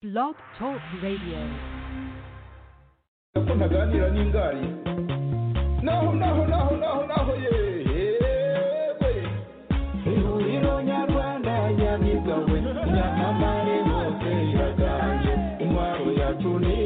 Blog Talk Radio. ko ntaganira n'ingari naho naho naho naho naho yewe ihuriro nyarwanda yabigawe nyamamare hose iraganje intwaro yacu ni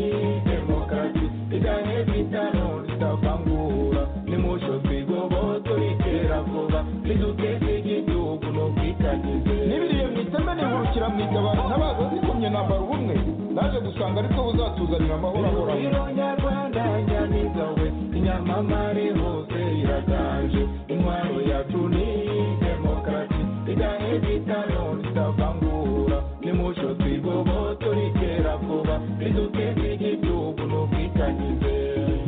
demokarasi iganye bitano zitavangura nimusho twigoboto itera vuba niduteze igihugu n'ubwitangize n'ibiriye mu iteme nihurukira mu itabaro ntabaza zikomye nambara ubumwe naje gusanga aribwo buzatuzanira amahoro ahoraho nyarwanda nyamigawe inyamamare hose iraganje intwaro yacu ni demokarasi iganye bitano zitavangura nimusho twigoboto ritera vuba riduteze igihugu n'ubwitangize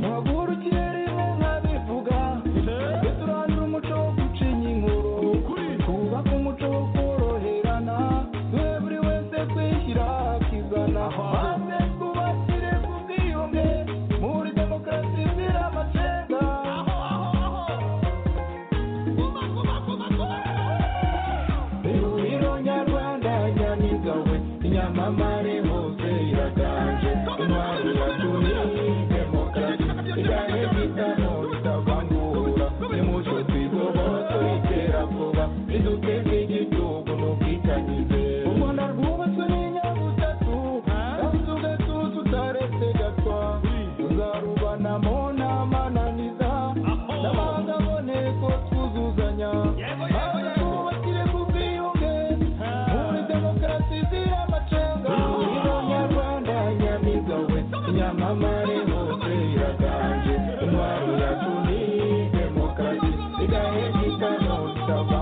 muhagurukire rimwe nkabivuga tujye turandura umuco wo gucinya inkuru twubake umuco wo koroherana twe buri wese kwishyira akizana maze twubakire ku bwiyunge muri demokarasi izira amacenga ihuriro nyarwanda nyamigawe inyamamare hose iraganje intwaro yacu ni demokarasi iganye bitano bitavangura nimucyo twigoboto itera vuba riduteze igihugu n'ubwitangize u rwanda rwubatswe n'inyabutatu kandi tugatu tutaretse gatwa tuzarubanamo n'amananiza n'amahanga aboneko twuzuzanya maze twubakire ku bwiyunge muri demokarasi izira amacenga ihuriro nyarwanda nyamigawe inyamamare hose iraganje intwaro yacu ni demokarasi igahe gitano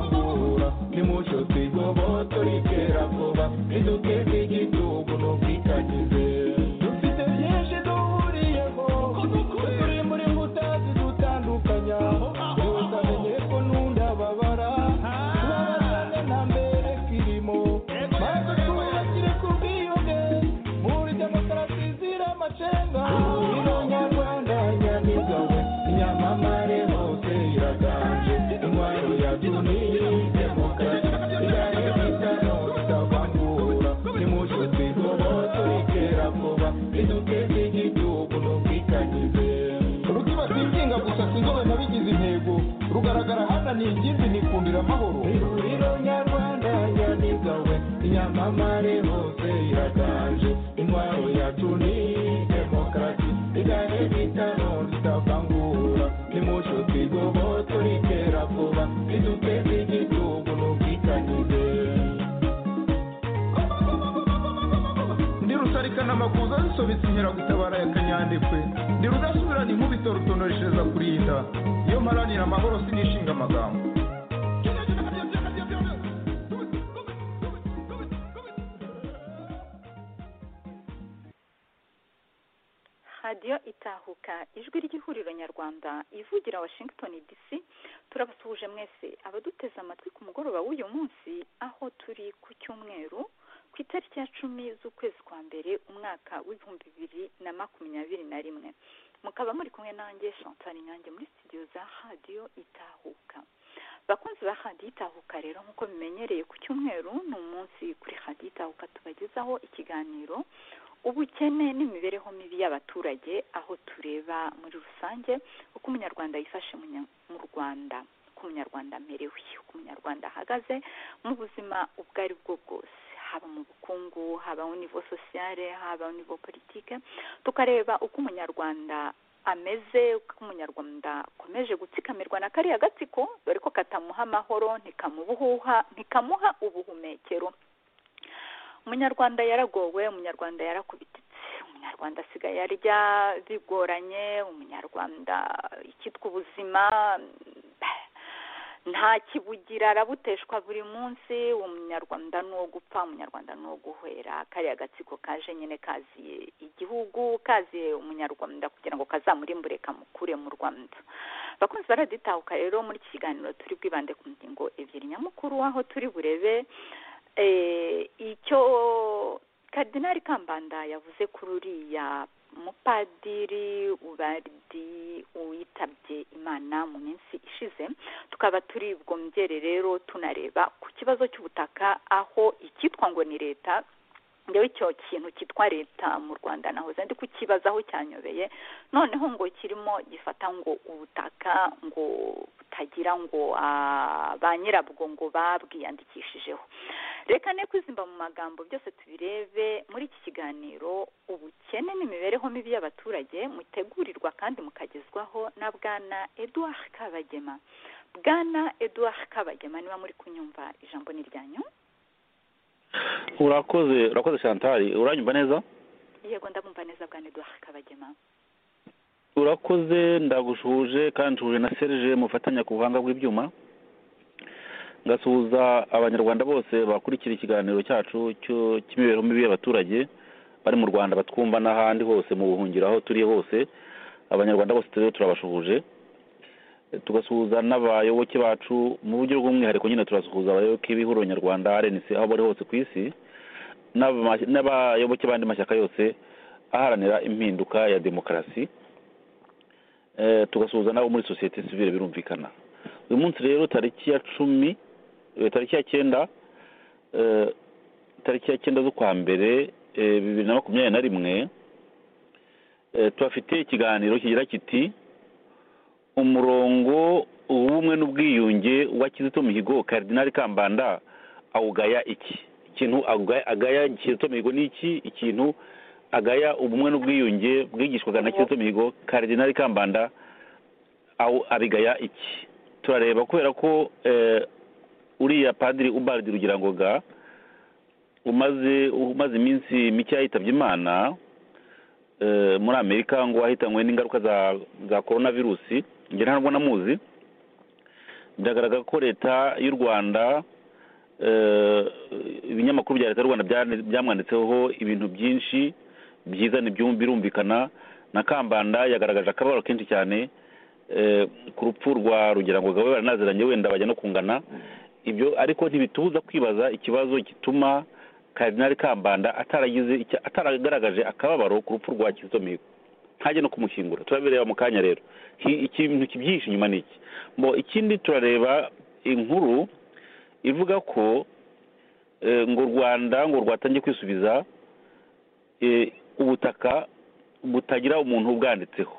zitavangura nimucyo twigoboto ritera vuba riduteze igihugu n'ubwitangize dufite byinshi duhuriyeho turi muri mbuta zidutandukanya iyo utamenye ko n'undababara tubabarane nta mbere kirimo maze twubakire ku bwiyunge muri demokarasi izira amacenga ihuriro nyarwanda nyamigawe inyamamare hose iraganje intwaro yacu ni demokarasi igahe bitano bitavangura nimucyo twigoboto ritera vuba riduteze igihugu n'ubwitangize rukiba twinginga gusa sinzobe nabigize intego rugaragara hana ni ingimbi nikundira amahoro ihuriro nyarwanda nyamigawe inyamamare hose iraganje intwaro yacu ni demokarasi igahe bitano zitavangura nimucyo twigoboto ritera vuba riduteze igihugu n'ubwitangize ndi rusarikana amakuza zisobetse inkeragutabara ya kanyandekwe ndi rudasubirana inkubito rutonoreshereza kurinda iyo mparanira amahoro sinishinga amagambo radiyo itahuka ijwi ry'ihuriro nyarwanda ivugira washington dc turabasuhuje mwese abaduteze amatwi ku mugoroba w'uyu munsi aho turi ku cyumweru ku itariki ya cumi z'ukwezi kwa mbere umwaka w'ibihumbi bibiri na makumyabiri na rimwe mukaba muri kumwe nanjye chantal inyange muri studio za radiyo itahuka bakunzi ba radiyo itahuka rero nk'uko bimenyereye ku cyumweru ni umunsi kuri radiyo itahuka tubagezaho ikiganiro ubukene n'imibereho mibi y'abaturage aho tureba muri rusange uko umunyarwanda yifashe munya- mu rwanda uko umunyarwanda amerewe uko umunyarwanda ahagaze mu buzima ubwo ari bwo bwose haba mu bukungu haba mu nivo sosiyale haba mu nivo politike tukareba uko umunyarwanda ameze uko umunyarwanda akomeje gutsikamirwa na kariya gatsiko dore ko katamuha amahoro ntikamubuhuha ntikamuha ubuhumekero umunyarwanda yaragowe umunyarwanda yarakubititse umunyarwanda asigaye arya bigoranye umunyarwanda ikitwa ubuzima nta kibugira arabuteshwa buri munsi umunyarwanda ni uwo gupfa umunyarwanda ni uwo guhera kariya gatsiko kaje nyine kaziye igihugu kaziye umunyarwanda kugira ngo kazamurimbure kamukure mu rwanda bakunzi baraditahuka rero muri iki kiganiro turi bwibande ku ngingo ebyiri nyamukuru aho turi burebe eh, icyo kadinari kambanda yavuze kuri uriya mupadiri ubadi witabye imana mu minsi ishize tukaba turi bwongere rero tunareba ku kibazo cy'ubutaka aho icyitwa ngo ni leta ngewe icyo kintu cyitwa leta mu rwanda nahoze ndi kukibazaho cyanyobeye noneho ngo kirimo gifata ngo ubutaka ngo butagira ngo ah, ba nyirabwo ngo babwiyandikishijeho reka ne kwizimba mu magambo byose tubirebe muri iki kiganiro ubukene n'imibereho mibi y'abaturage mutegurirwa kandi mukagezwaho na bwana edouard kabagema bwana edouard kabagema niba muri kunyumva ijambo ni ryanyu urakoze urakoze shantari uranyumva neza yego ndamumva neza bwana edouard kabagema urakoze ndagushuje kandi nshuje na serge mufatanya ku buhanga bw'ibyuma ngasuhuza abanyarwanda bose bakurikira ikiganiro cyacu cyo- cy'imibereho mibi y'abaturage bari mu rwanda batwumva n'ahandi hose mu buhungiro aho turi hose abanyarwanda bose rero turabasuhuje E, tugasuhuza n'abayoboke bacu mu buryo bw'umwihariko nyine turasuhuza abayoboke b'ihuriro nyarwanda rnc aho bari hose ku isi n'abama- n'abayoboke b'andi mashyaka yose aharanira impinduka ya demokarasi Eh, tugasuhuza nabo muri sosiyete sivile birumvikana uyu munsi rero tariki ya cumi eh, tariki ya cyenda eh, tariki ya cyenda z'ukwa mbere eh, bibiri na makumyabiri na rimwe eh, tuhafite ikiganiro kigira kiti umurongo w'ubumwe n'ubwiyunge wa kizito mihigo karidinali kambanda awugaya iki ikintu agaya, agaya kizito mihigo ni iki ikintu agaya ubumwe n'ubwiyunge bwigishwaga na kizito mihigo karidinali kambanda awu- abigaya iki turareba kubera ko eh, uriya padiri ubardi rugirangoga umaze umaze iminsi mike yitabye imana eh, muri amerika ngo wahitanywe n'ingaruka za za korona virusi njye ntabwo namuzi biragaragara ko leta y'u rwanda eh, ibinyamakuru bya leta y'u rwanda byane- byamwanditseho ibintu byinshi byiza n'ibyumba birumvikana na kambanda yagaragaje akababaro kenshi cyane eh, ku rupfu rwa rugirangoga we baranaziranye wenda bajya no kungana ibyo ariko ntibitubuza kwibaza ikibazo gituma karidinali kambanda ataragize icya- ataragaragaje akababaro ku rupfu rwa kizito mihigo ntajya no kumushyingura turabireba mu kanya rero Ki- ikintu kibyihishe inyuma ni iki mo ikindi turareba inkuru ivuga ko eh, ngo u rwanda ngo rwatangiye kwisubiza eh, ubutaka butagira umuntu ubwanditseho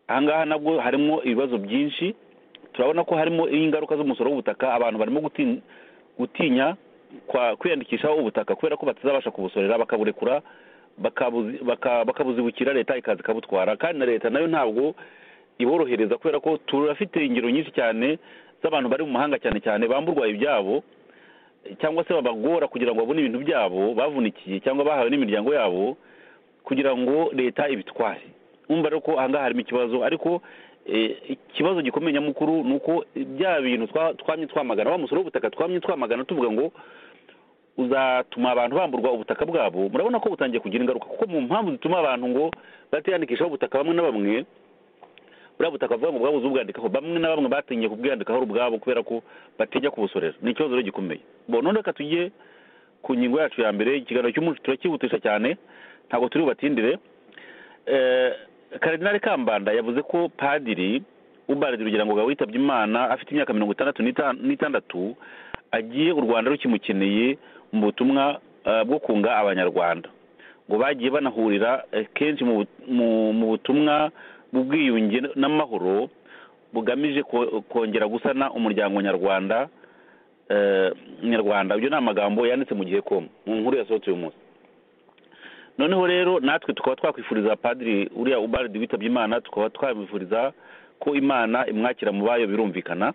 ahangaha nabwo harimo ibibazo byinshi turabona ko harimo ingaruka z'umusoro w'ubutaka abantu barimo guti- gutinya kwa- kwiyandikishaho ubutaka kubera ko batazabasha kubusorera bakaburekura bakabuzi- baka- bakabuzibukira leta ikaza ikabutwara kandi na leta nayo ntabwo iborohereza kubera ko turafite ingero nyinshi cyane z'abantu bari mu mahanga cyane cyane bamburwa ibyabo cyangwa se babagora kugira ngo babone ibintu byabo bavunikiye cyangwa bahawe n'imiryango yabo kugira ngo leta ibitware umva rero ko ahangaha harimo ikibazo ariko eh, ikibazo gikomeye nyamukuru ni uko bya bintu twa- twamye twamagana wa musoro w'ubutaka twamye twamagana tuvuga ngo uzatuma abantu bamburwa ubutaka bwabo murabona ko butangiye kugira ingaruka kuko mu mpamvu zituma abantu ngo batiyandikishaho ubutaka bamwe na bamwe buriya butaka bavuga ngo bwabuze ubwandikaho bamwe na bamwe batinye kubwiyandikaho ari ubwabo kubera ko batinya kubusorera ni ikibazo rero gikomeye bo none reka tujye ku ngingo yacu ya mbere ikiganiro cy'umunsi turakihutisha cyane ntabwo turi bubatindire Eh, karidinali kambanda yavuze ko padiri ubaridi rugira ngo witabye imana afite imyaka mirongo itandatu n'ita- n'itandatu agiye u rwanda rukimukeneye mu butumwa eh, bwo kunga abanyarwanda ngo bagiye banahurira eh, kenshi mu bu- mu- mu butumwa bw'ubwiyunge n'amahoro bugamije ko- kongera gusana umuryango nyarwanda eh, nyarwanda ibyo ni amagambo yanditse mu gihe komu mu nkuru yasohotse uyu munsi noneho rero natwe tukaba twakwifuriza padiri uriya ubaridi witabye imana tukaba twamwifuriza ko imana imwakira mu bayo birumvikana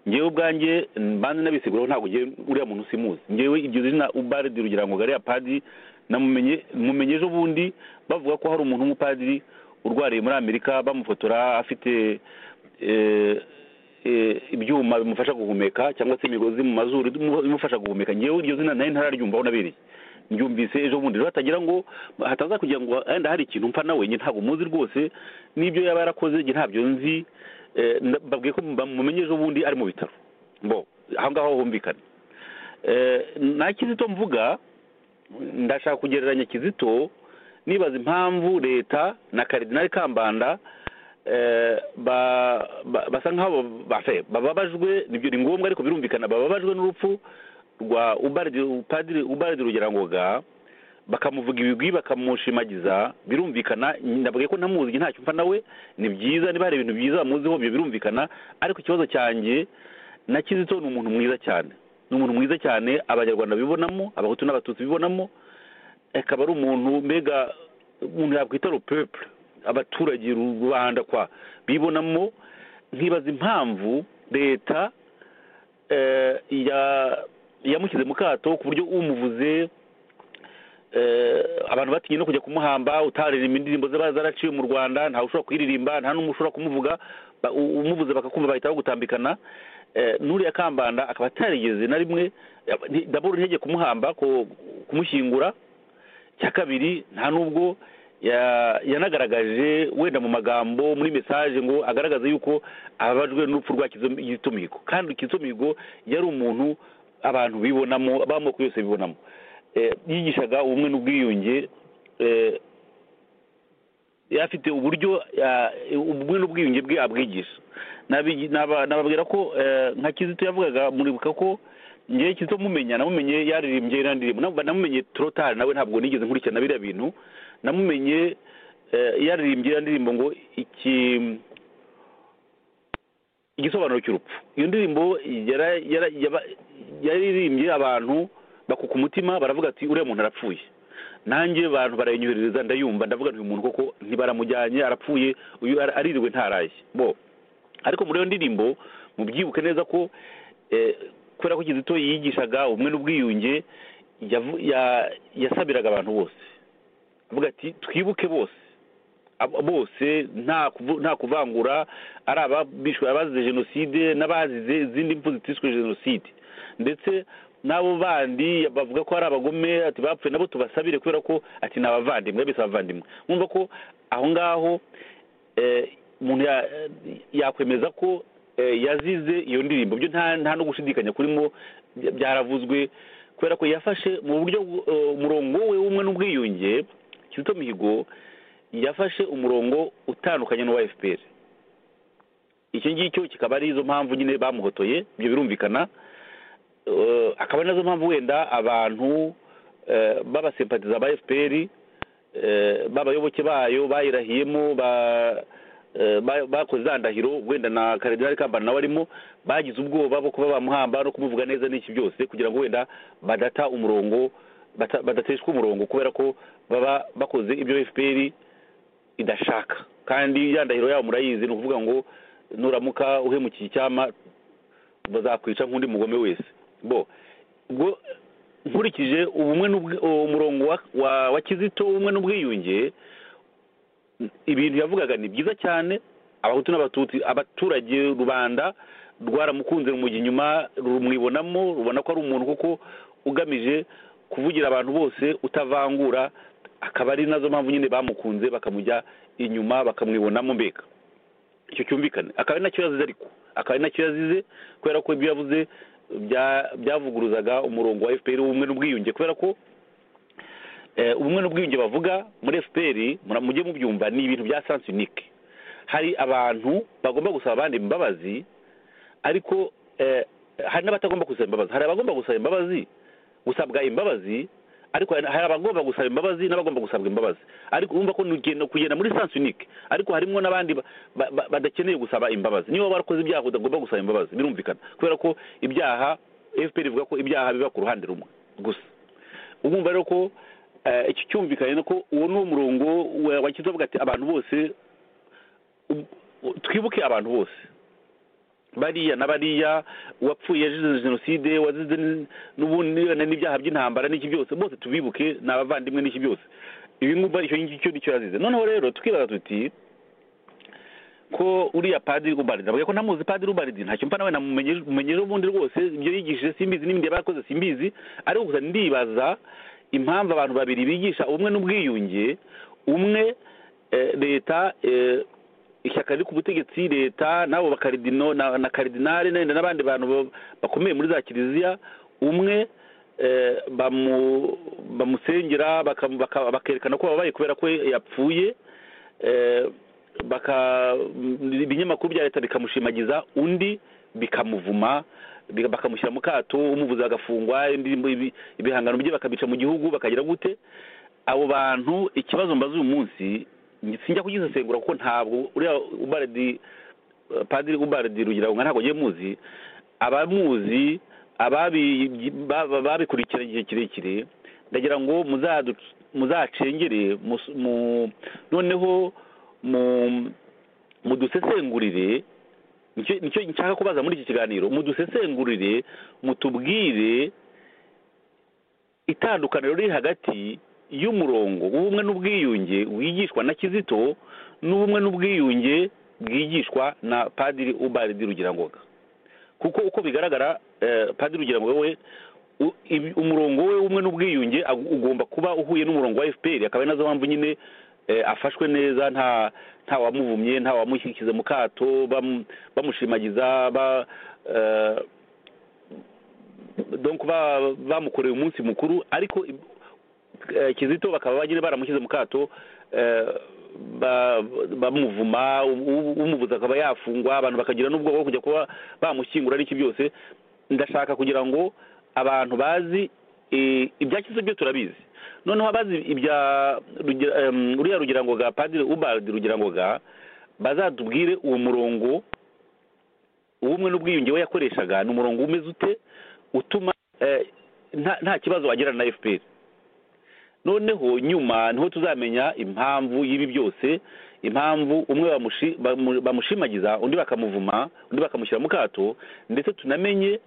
ngewe ubwanjye mbanze nabisiguraho ntabwo ngewe uriya muntu simuzi ngewe iryo zina ubaridi rugira ngo gariya padiri namumenye mumenye ejo bundi bavuga ko hari umuntu w'umupadiri urwariye muri amerika bamufotora afite eh, eh, ibyuma bimufasha guhumeka cyangwa se imigozi mu mazuru imufasha guhumeka ngewe iryo zina nayo ntararyumvaho nabereye mbyumvise ejo bundi rero hatagira ngo hataza kugira ngo wenda hari ikintu mpfa nawe njye ntabwo muzi rwose n'ibyo yaba yarakoze njye ntabyo nzi Eh, nda- mbabwiye ko bamumenye ejo bundi ari mu bitaro bo aho ngaho humvikana Eh, nta kizito mvuga ndashaka kugereranya kizito nibaza impamvu leta na karidinali kambanda eh, ba- ba- basa nkaho bafe bababajwe nibyo ni ngombwa ariko birumvikana bababajwe n'urupfu rwa ubaridi upadiri ubaridi rugerangoga bakamuvuga ibigwi bakamushimagiza birumvikana ndavuga ko namuzi ntacyo mfa nawe ni byiza niba hari ibintu byiza bamuziho ibyo birumvikana ariko ikibazo cyanjye na kizito ni umuntu mwiza cyane ni umuntu mwiza cyane abanyarwanda bibonamo abahutu n'abatutsi bibonamo akaba ari umuntu mbega umuntu yakwita rupepure abaturage rubanda kwa bibonamo nkibaza impamvu leta yamushyize mu kato ku buryo umuvuze abantu batinye no kujya kumuhamba utaririmba indirimbo ziba zaraciwe mu rwanda ntawe ushobora kuyiririmba nta n'umwe ushobora kumuvuga umuvuze bakakumva bahita bagutambikana n'uriya kambanda akaba atarigeze na rimwe ndabona ntege kumuhamba kumushyingura cya kabiri nta n'ubwo yanagaragaje wenda mu magambo muri mesaje ngo agaragaze yuko ababajwe n'urupfu rwa kizito kandi kizito yari umuntu abantu bibonamo ab'amoko yose bibonamo yigishaga ubumwe n'ubwiyunge afite uburyo ubumwe n'ubwiyunge bwe abwigisha nababwira ko nka kizito yavugaga muribuka ko ngewe kizito mumenya namumenye yaririmbye n'indirimbo namumenye torotari nawe ntabwo nigeze nkurikirana biriya bintu namumenye yaririmbye indirimbo ngo iki igisobanuro cy'urupfu iyo ndirimbo yaririmbye abantu bakuka umutima baravuga ati uriya muntu arapfuye nanjye abantu barayinyoherereza ndayumva ndavuga nti uyu muntu koko ntibaramujyanye arapfuye uyu aririwe ntaraye bo ariko muri iyo ndirimbo mubyibuke neza ko kubera ko kizito yigishaga ubumwe n'ubwiyunge yasabiraga abantu bose avuga ati twibuke bose bose nta kuvangura ari ababishwe abazize jenoside n'abazize izindi mfu zitishwe jenoside ndetse n'abo bandi bavuga ko ari abagome ati bapfuye nabo tubasabire kubera ko ati ni abavandimwe bese abavandimwe nkumva ko aho ngaho umuntu yakwemeza ko yazize iyo ndirimbo byo nta no gushidikanya kurimo byaravuzwe kubera ko yafashe mu buryo umurongo we w'umwe n'ubwiyunge kizito mihigo yafashe umurongo utandukanye n'uwa fpr icyo ngicyo kikaba ari izo mpamvu nyine bamuhotoye ibyo birumvikana akaba nazo mpamvu wenda abantu b'abasempatiza ba fpr b'abayoboke bayo bayirahiyemo bakoze za ndahiro wenda na karidinari kambana nawe arimo bagize ubwoba bwo kuba bamuhamba no kumuvuga neza n'iki byose kugira ngo wenda badata umurongo badateshwa umurongo kubera ko baba bakoze ibyo fpr idashaka kandi ya ndahiro yabo murayizi ni ukuvuga ngo nuramuka uhemukiye icyama bazakwica nk'undi mugome wese bo ubwo nkurikije ubumwe umurongo wa kizito ubumwe n'ubwiyunge ibintu yavugaga ni byiza cyane abahutu n'abatutsi abaturage rubanda rwaramukunze rumujya inyuma rumwibonamo rubona ko ari umuntu kuko ugamije kuvugira abantu bose utavangura akaba ari nazo mpamvu nyine bamukunze bakamujya inyuma bakamwibonamo mbega icyo cyumvikane akaba ari nacyo yazize ariko akaba ari nacyo yazize kubera ko ibyo yavuze byavuguruzaga umurongo wa fpr w'ubumwe n'ubwiyunge kubera ko ubumwe n'ubwiyunge bavuga muri fpr mujye mubyumva ni ibintu bya sansi unike hari abantu bagomba gusaba abandi imbabazi ariko hari n'abatagomba gusaba imbabazi hari abagomba gusaba imbabazi gusabwa imbabazi ariko hari abagomba gusaba imbabazi n'abagomba gusabwa imbabazi ariko urumva ko nugenda kugenda muri sansi unike ariko harimo n'abandi badakeneye gusaba imbabazi niba warakoze ibyaha udagomba gusaba imbabazi birumvikana kubera ko ibyaha fpr ivuga ko ibyaha biba ku ruhande rumwe gusa urumva rero ko iki cyumvikanye ko uwo ni umurongo wakiza avuga ati abantu bose twibuke abantu bose bariya na bariya uwapfuye yazize jenoside wazize n'ubundi n'ibyaha by'intambara n'iki byose bose tubibuke ni abavandimwe n'iki byose ibi ngumva icyo ngicyo nicyo yazize noneho rero tukibaza tuti ko uriya padiri ubaridi ndavuga ko ntamuzi padiri ubaridi ntacyo mpa nawe namumenyeje ubundi rwose ibyo yigishije simbizi n'ibindi yaba yarakoze simbizi ariko gusa ndibaza impamvu abantu babiri bigisha ubumwe n'ubwiyunge umwe leta ishyaka riri ku butegetsi leta n'abo bakaridino na karidinari n'enda n'abandi bantu bakomeye muri za kiliziya umwe bamusengera bakerekana ko babaye kubera ko yapfuye ibinyamakuru bya leta bikamushimagiza undi bikamuvuma bakamushyira mu kato umuvuzi agafungwa ibihangano bye bakabica mu gihugu bakagira gute abo bantu ikibazo mbaze uyu munsi sinjya kugisesengura kuko ntabwo uriya ubaradi padiri ubaradi rugira ngo ntabwo agiye muzi abamuzi ababi- ba- babikurikiranye igihe kirekire ndagira ngo muzadu- muzacengere mus- mu- noneho mu- mudusesengurire nicyo nicyo nshaka kubaza muri iki kiganiro mudusesengurire mutubwire itandukaniro riri hagati y'umurongo w'ubumwe n'ubwiyunge wigishwa na kizito n'ubumwe n'ubwiyunge bwigishwa na padiri ubaridi rugirangoga kuko uko bigaragara eh, padiri rugirangoga we u- ibi- umurongo we w'ubumwe n'ubwiyunge ag- ugomba kuba uhuye n'umurongo wa fpr akaba ari nazo mpamvu nyine eh, afashwe neza nta nta wamuvumye nta wamushyikize mu kato bamu- bamushimagiza ba eh, donc ba- bamukoreye umunsi mukuru ariko i- eh, kizito bakaba bagira baramushyize mu kato eh, ba- bamuvuma u- u- umuvuza akaba yafungwa abantu bakagira n'ubwoba bwo kujya kuba bamushyingura ari iki byose ndashaka kugira ngo abantu bazi eh, ibya kizito byo turabizi noneho abazi ibya Rugira- em, uriya rugirangoga padiri ubald rugirangoga bazatubwire uwo murongo ubumwe n'ubwiyunge we yakoreshaga ni umurongo umeze ute utuma eh, nta nta kibazo wagirana na fpr noneho nyuma niho tuzamenya impamvu y'ibi byose impamvu umwe bamushi- bamu- bamushimagiza undi bakamuvuma undi bakamushyira mu kato ndetse tunamenye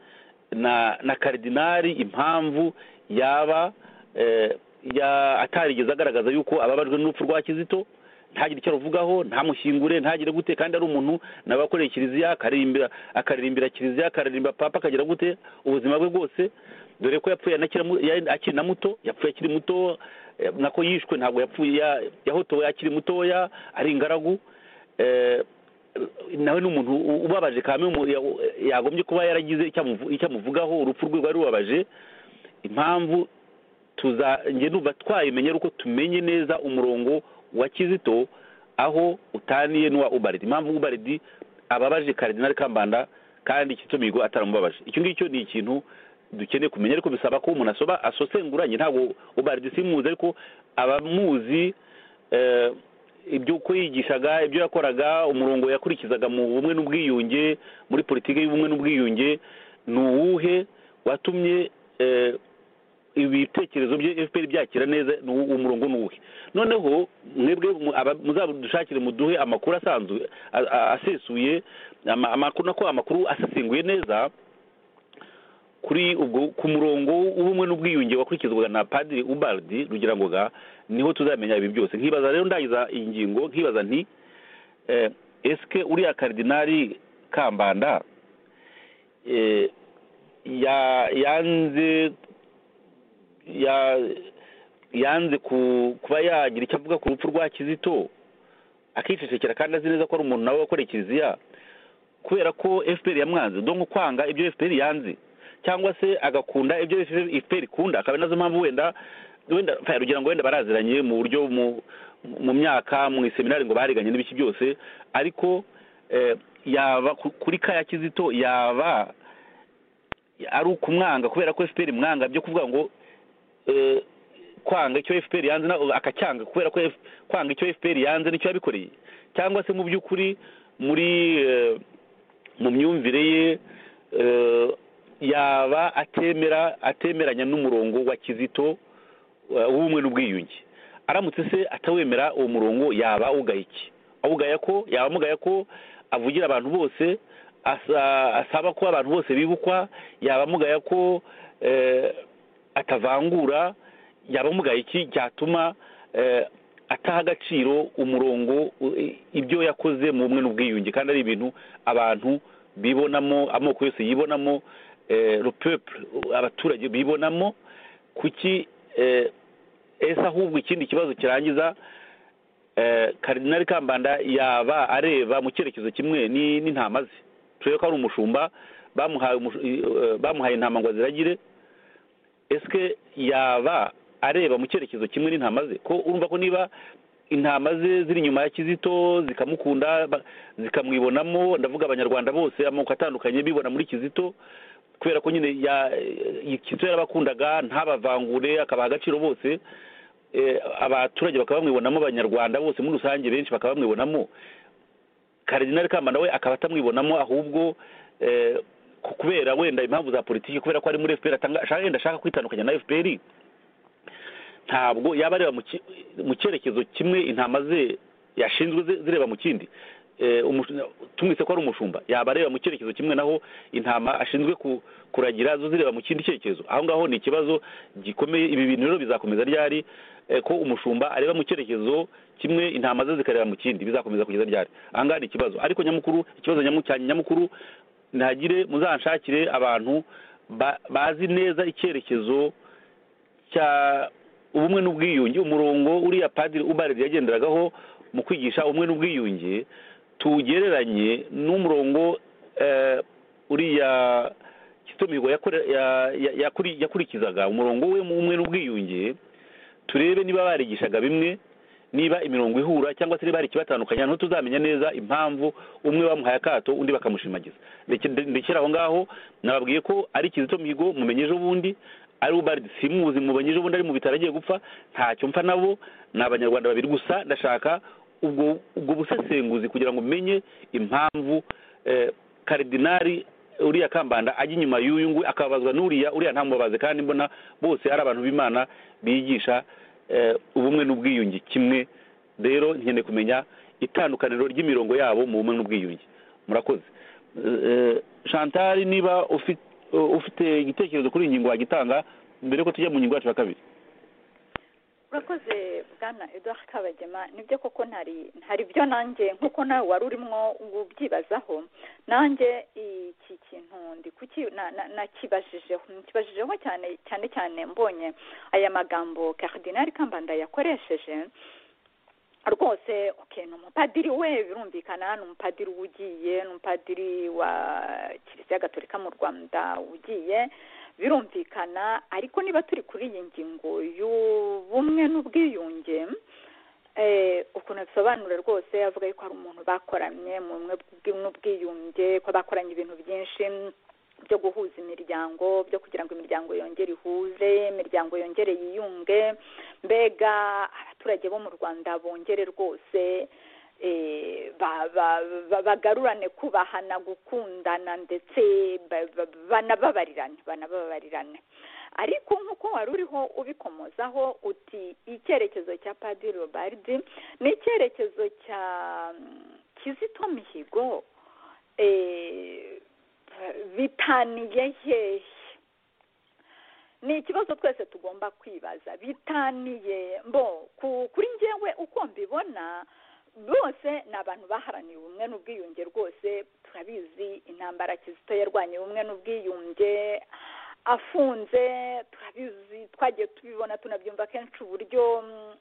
na na karidinari impamvu yaba eh, ya atarigeze agaragaza yuko ababajwe n'urupfu rwa kizito ntagire icyo aruvugaho ntamushyingure ntagire gute kandi ari umuntu nawe wakoreye kiliziya akaririmbira akaririmbira kiliziya akaririmba papa akagira gute ubuzima bwe bwose dore ko yapfuye anakiri mu- ya- akiri na muto yapfuye akiri muto eh, nako yishwe ntabwo yapfuye ya- yahotowe akiri mutoya ari ingaragu eh, nawe ni umuntu u- ubabaje kame umu- ya- yagombye kuba yaragize icyo amuvu- icyo amuvugaho urupfu rwe rwari rubabaje impamvu tuza njye numva twayimenya ari uko tumenye neza umurongo wa kizito aho utaniye n'uwa ubaridi impamvu ubaridi ababaje karidinali kambanda kandi kizito mihigo ataramubabaje icyo ngicyo ni ikintu dukeneye kumenya ariko bisaba ko umuntu asoba asosenguranye ntabwo ubaridi simuzi ariko abamuzi eh, ibyo uko yigishaga ibyo yakoraga umurongo yakurikizaga mu bumwe n'ubwiyunge muri politiki y'ubumwe n'ubwiyunge ni uwuhe watumye eh, ibitekerezo bya fpr byakira neza ni uwo- uwo murongo ni uwuhe noneho mwebwe mu- aba- muzadushakire muduhe amakuru asanzwe a- a- asesuye ama- amakuru nako amakuru asesenguye neza kuri ubwo ku murongo w'ubumwe n'ubwiyunge wakurikizwaga na padiri ubardi rugirangoga niho tuzamenya ibi byose nkibaza rero ndagiza iyi ngingo nkibaza nti eh, esike uriya karidinari kambanda eh, ya- yanze ya yanze ku- kuba yagira icyo avuga ku rupfu rwa kizito akicecekera kandi azi neza ko ari umuntu nawe wakoreye kiliziya kubera ko fpr yamwanze do nko kwanga ibyo fpr yanze cyangwa se agakunda ibyo fpr ikunda akaba ari nazo mpamvu wenda wenda fa- rugira ngo wenda baraziranye mu buryo mu- mu myaka mu iseminari ngo bariganye n'ibiki byose ariko eh, yaba ku- kuri ka ya kizito yaba ari ukumwanga kubera ko fpr imwanga byo kuvuga ngo eh, kwanga icyo fpr yanze na- akacyanga kubera ko F- kwanga icyo fpr yanze nicyo yabikoreye cyangwa se mu by'ukuri muri eh, mu myumvire ye eh, yaba atemera atemeranya n'umurongo wa kizito eh, w'ubumwe n'ubwiyunge aramutse se atawemera uwo murongo yaba awugaya iki awugaya ko yaba amugaya ko avugira abantu bose asa- asaba ko abantu bose bibukwa yaba amugaya ko eh, atavangura yaba amugaye iki cyatuma eh, ataha agaciro umurongo u- i- ibyo yakoze mu bumwe n'ubwiyunge kandi ari ibintu abantu bibonamo amoko yose yibonamo eh, le peuple abaturage bibonamo kuki eh, ese ahubwo ikindi kibazo kirangiza eh, karidinali kambanda yaba areba mu cyerekezo kimwe ni- n'intama ze turebe ko ari umushumba bamuhaye umushu- eh, bamuhaye intama ngo aziragire ese yaba areba mu cyerekezo kimwe n'intama ze ko urumva ko niba intama ze ziri inyuma ya kizito zikamukunda ba- zikamwibonamo ndavuga abanyarwanda bose amoko atandukanye bibona muri kizito kubera ko nyine ya- eh, kizito yarabakundaga ntabavangure akabaha agaciro bose eh, abaturage bakaba bamwibonamo abanyarwanda bose muri rusange benshi bakaba bamwibonamo karidinali kambanda we akaba atamwibonamo ahubwo eh, ku- kubera wenda impamvu za politiki kubera ko ari muri fpr atanga- ashaka- wenda ashaka kwitandukanya na fpr ntabwo yaba areba mu ki- mu cyerekezo kimwe intama ze yashinzwe zi- zireba mu kindi Eh, umushu- tumwise ko ari umushumba yaba areba mu cyerekezo kimwe naho intama ashinzwe ku- kuragira zo zireba mu kindi cyerekezo aho ngaho ni ikibazo gikomeye ibi bintu rero bizakomeza ryari eh, ko umushumba areba mu cyerekezo kimwe intama ze zikareba mu kindi bizakomeza kugeza ryari aha ngaha ni ikibazo ariko nyamukuru ikibazo nyamu- cya nyamukuru ntihagire muzanshakire abantu ba- bazi neza icyerekezo cya ubumwe n'ubwiyunge umurongo uriya padiri ubared yagenderagaho mu kwigisha ubumwe n'ubwiyunge tugereranye n'umurongo eh, uriya Kizito Mihigo yakore- ya- ya- yakuri- yakurikizaga umurongo we mu bumwe n'ubwiyunge turebe niba barigishaga bimwe niba imirongo ihura cyangwa se niba hari ikibatandukanya hano tuzamenya neza impamvu umwe bamuhaye akato undi bakamushimagiza Ndeke- ndekera aho ngaho nababwiye ko ari kizito mihigo mumenye ejo bundi ari ubaridi simuzi mumenye ejo bundi ari mu bitaro agiye gupfa ntacyo mpfa nabo ni abanyarwanda babiri gusa ndashaka ubwo ubwo busesenguzi kugira ngo umenye impamvu eh, karidinari uriya kambanda ajya inyuma y'uyu nguyu akababazwa n'uriya uriya ntamubabaze kandi mbona bose ari abantu b'imana bigisha eh, ubumwe n'ubwiyunge kimwe rero nkeneye kumenya itandukaniro ry'imirongo yabo mu bumwe n'ubwiyunge murakoze Eh, chantal niba ufi- ufite igitekerezo kuri iyi ngingo wagitanga mbere yuko tujya mu ngingo yacu ya kabiri urakoze bwana eduard kabagema nibyo koko ntari ntari byo nanjye nk'uko nawe wari urimo ubyibazaho nanjye iki kintu ndi kuki na- na- nakibajijeho nakibajijeho cyane cyane cyane mbonye aya magambo karidinari kambanda yakoresheje rwose okay, ni umupadiri we birumvikana ni umupadiri uba ugiye ni umupadiri wa kiliziya gatolika mu rwanda ugiye birumvikana ariko niba turi kuri iyi ngingo y'ubumwe n'ubwiyunge eh, ukuntu abisobanura rwose avuga yuko hari umuntu bakoranye mu bumwe bw- n'ubwiyunge ko bakoranye ibintu byinshi byo guhuza imiryango byo kugira ngo imiryango yongere ihuze imiryango yongere yiyunge mbega abaturage bo mu rwanda bongere rwose eh, ba- ba- ba- bagarurane kubahana gukundana ndetse ba- ba- banababarirane banababarirane ariko nk'uko wari uriho ubikomozaho uti icyerekezo cya padiri robaridi ni icyerekezo cya mm, kizito mihigo eh, bitaniye hehe ni ikibazo twese tugomba kwibaza bitaniye mbo ku- kuri njyewe uko mbibona bose ni abantu baharaniye ubumwe n'ubwiyunge rwose turabizi intambara kizito yarwanya ubumwe n'ubwiyunge afunze turabizi twagiye tubibona tunabyumva kenshi uburyo mm,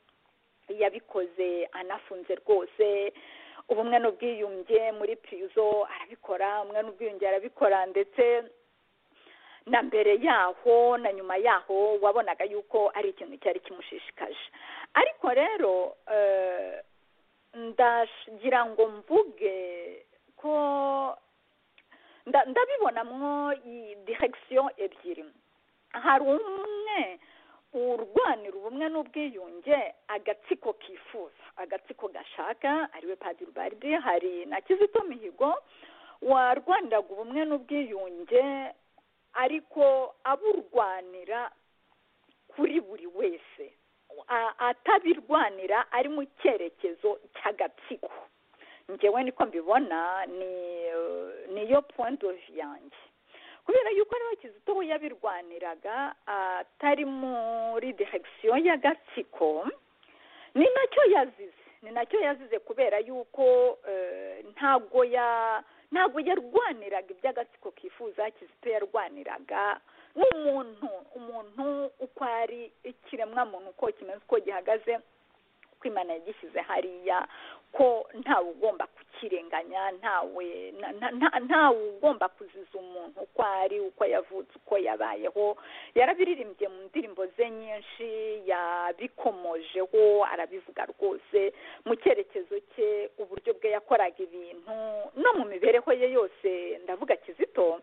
yabikoze anafunze rwose ubumwe n'ubwiyunge muri pirizo arabikora ubumwe n'ubwiyunge arabikora ndetse na mbere yaho na nyuma yaho wabonaga yuko ari ikintu cyari kimushishikaje ariko rero eh, ndagira ngo mvuge ko nda- ndabibonamwo i- direction ebyiri hari umwe urwanira ubumwe n'ubwiyunge agatsiko kifuza agatsiko gashaka ariwe padiri baridi hari na kizito mihigo warwaniraga ubumwe n'ubwiyunge ariko aburwanira kuri buri wese A- atabirwanira ari mu cyerekezo cy'agatsiko njyewe niko mbibona ni eh, niyo point of view yanjye kubera yuko ariwe kizito we yabirwaniraga atari muri direction y'agatsiko ni nacyo yazize ni nacyo yazize kubera yuko eh, ntago ya ntago yarwaniraga iby'agatsiko kifuza kizito yarwaniraga nk'umuntu umuntu uko ari ikiremwa muntu uko kimeze uko gihagaze uko imana yagishyize hariya ko ntawe ugomba kukirenganya ntawe na- na- nta- ntawe ugomba kuziza umuntu uko ari uko yavutse uko yabayeho yarabiririmbye mu ndirimbo ze nyinshi yabikomojeho arabivuga rwose mu cyerekezo cye uburyo bwe yakoraga ibintu no mu mibereho ye yose ndavuga kizito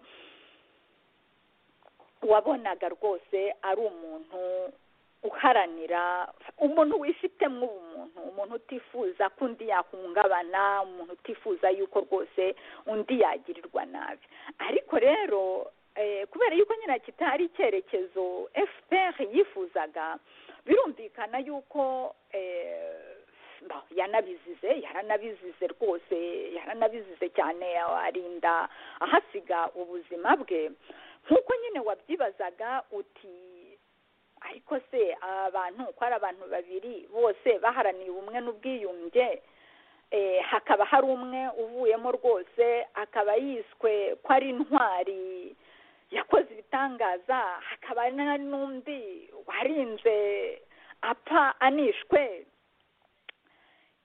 wabonaga rwose ari umuntu uharanira umuntu wifitemo ubumuntu umuntu utifuza ko undi yahungabana umuntu utifuza yuko rwose undi yagirirwa nabi ariko rero kubera yuko nyine kitari icyerekezo fpr yifuzaga birumvikana yuko yanabizize yaranabizize rwose yaranabizize cyane arinda ahasiga ubuzima bwe nk'uko nyine wabyibazaga uti ariko se aba bantu uko ari abantu babiri bose baharaniye ubumwe n'ubwiyunge hakaba hari umwe uvuyemo rwose akaba yiswe ko ari intwari yakoze ibitangaza hakaba n'undi warinze apfa anishwe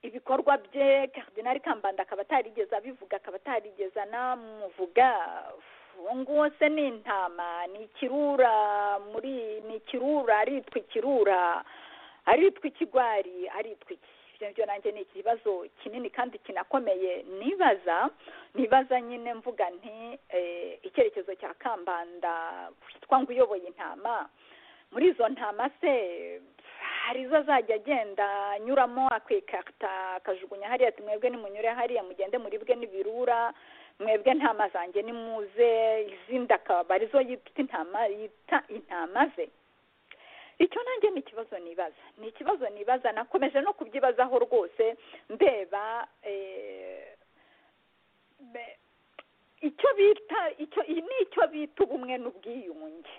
ibikorwa bye karidinari kambanda akaba atarigeze abivuga akaba atarigeze anamuvuga nguwo se ni intama ni ikirura muri ni ikirura aritwa ikirura aritwa ikigwari aritwa iki ibyo nanjye ni ikibazo kinini kandi kinakomeye nibaza nibaza nyine mvuga nti icyerekezo cya kambanda witwa ngo uyoboye intama muri izo ntama se hari izo azajya agenda anyuramo akwikarita akajugunya hariya ati mwebwe nimunyure hariya mugende muribwe n'ibirura mwebwe ntama zanjye ni muze izindi akaba arizo yita intama yita intama ze icyo nanjye ni ikibazo nibaza ni ikibazo nibaza nakomeje no kubyibazaho rwose ndeba icyo bita icyo iyi ni icyo bita ubumwe n'ubwiyunge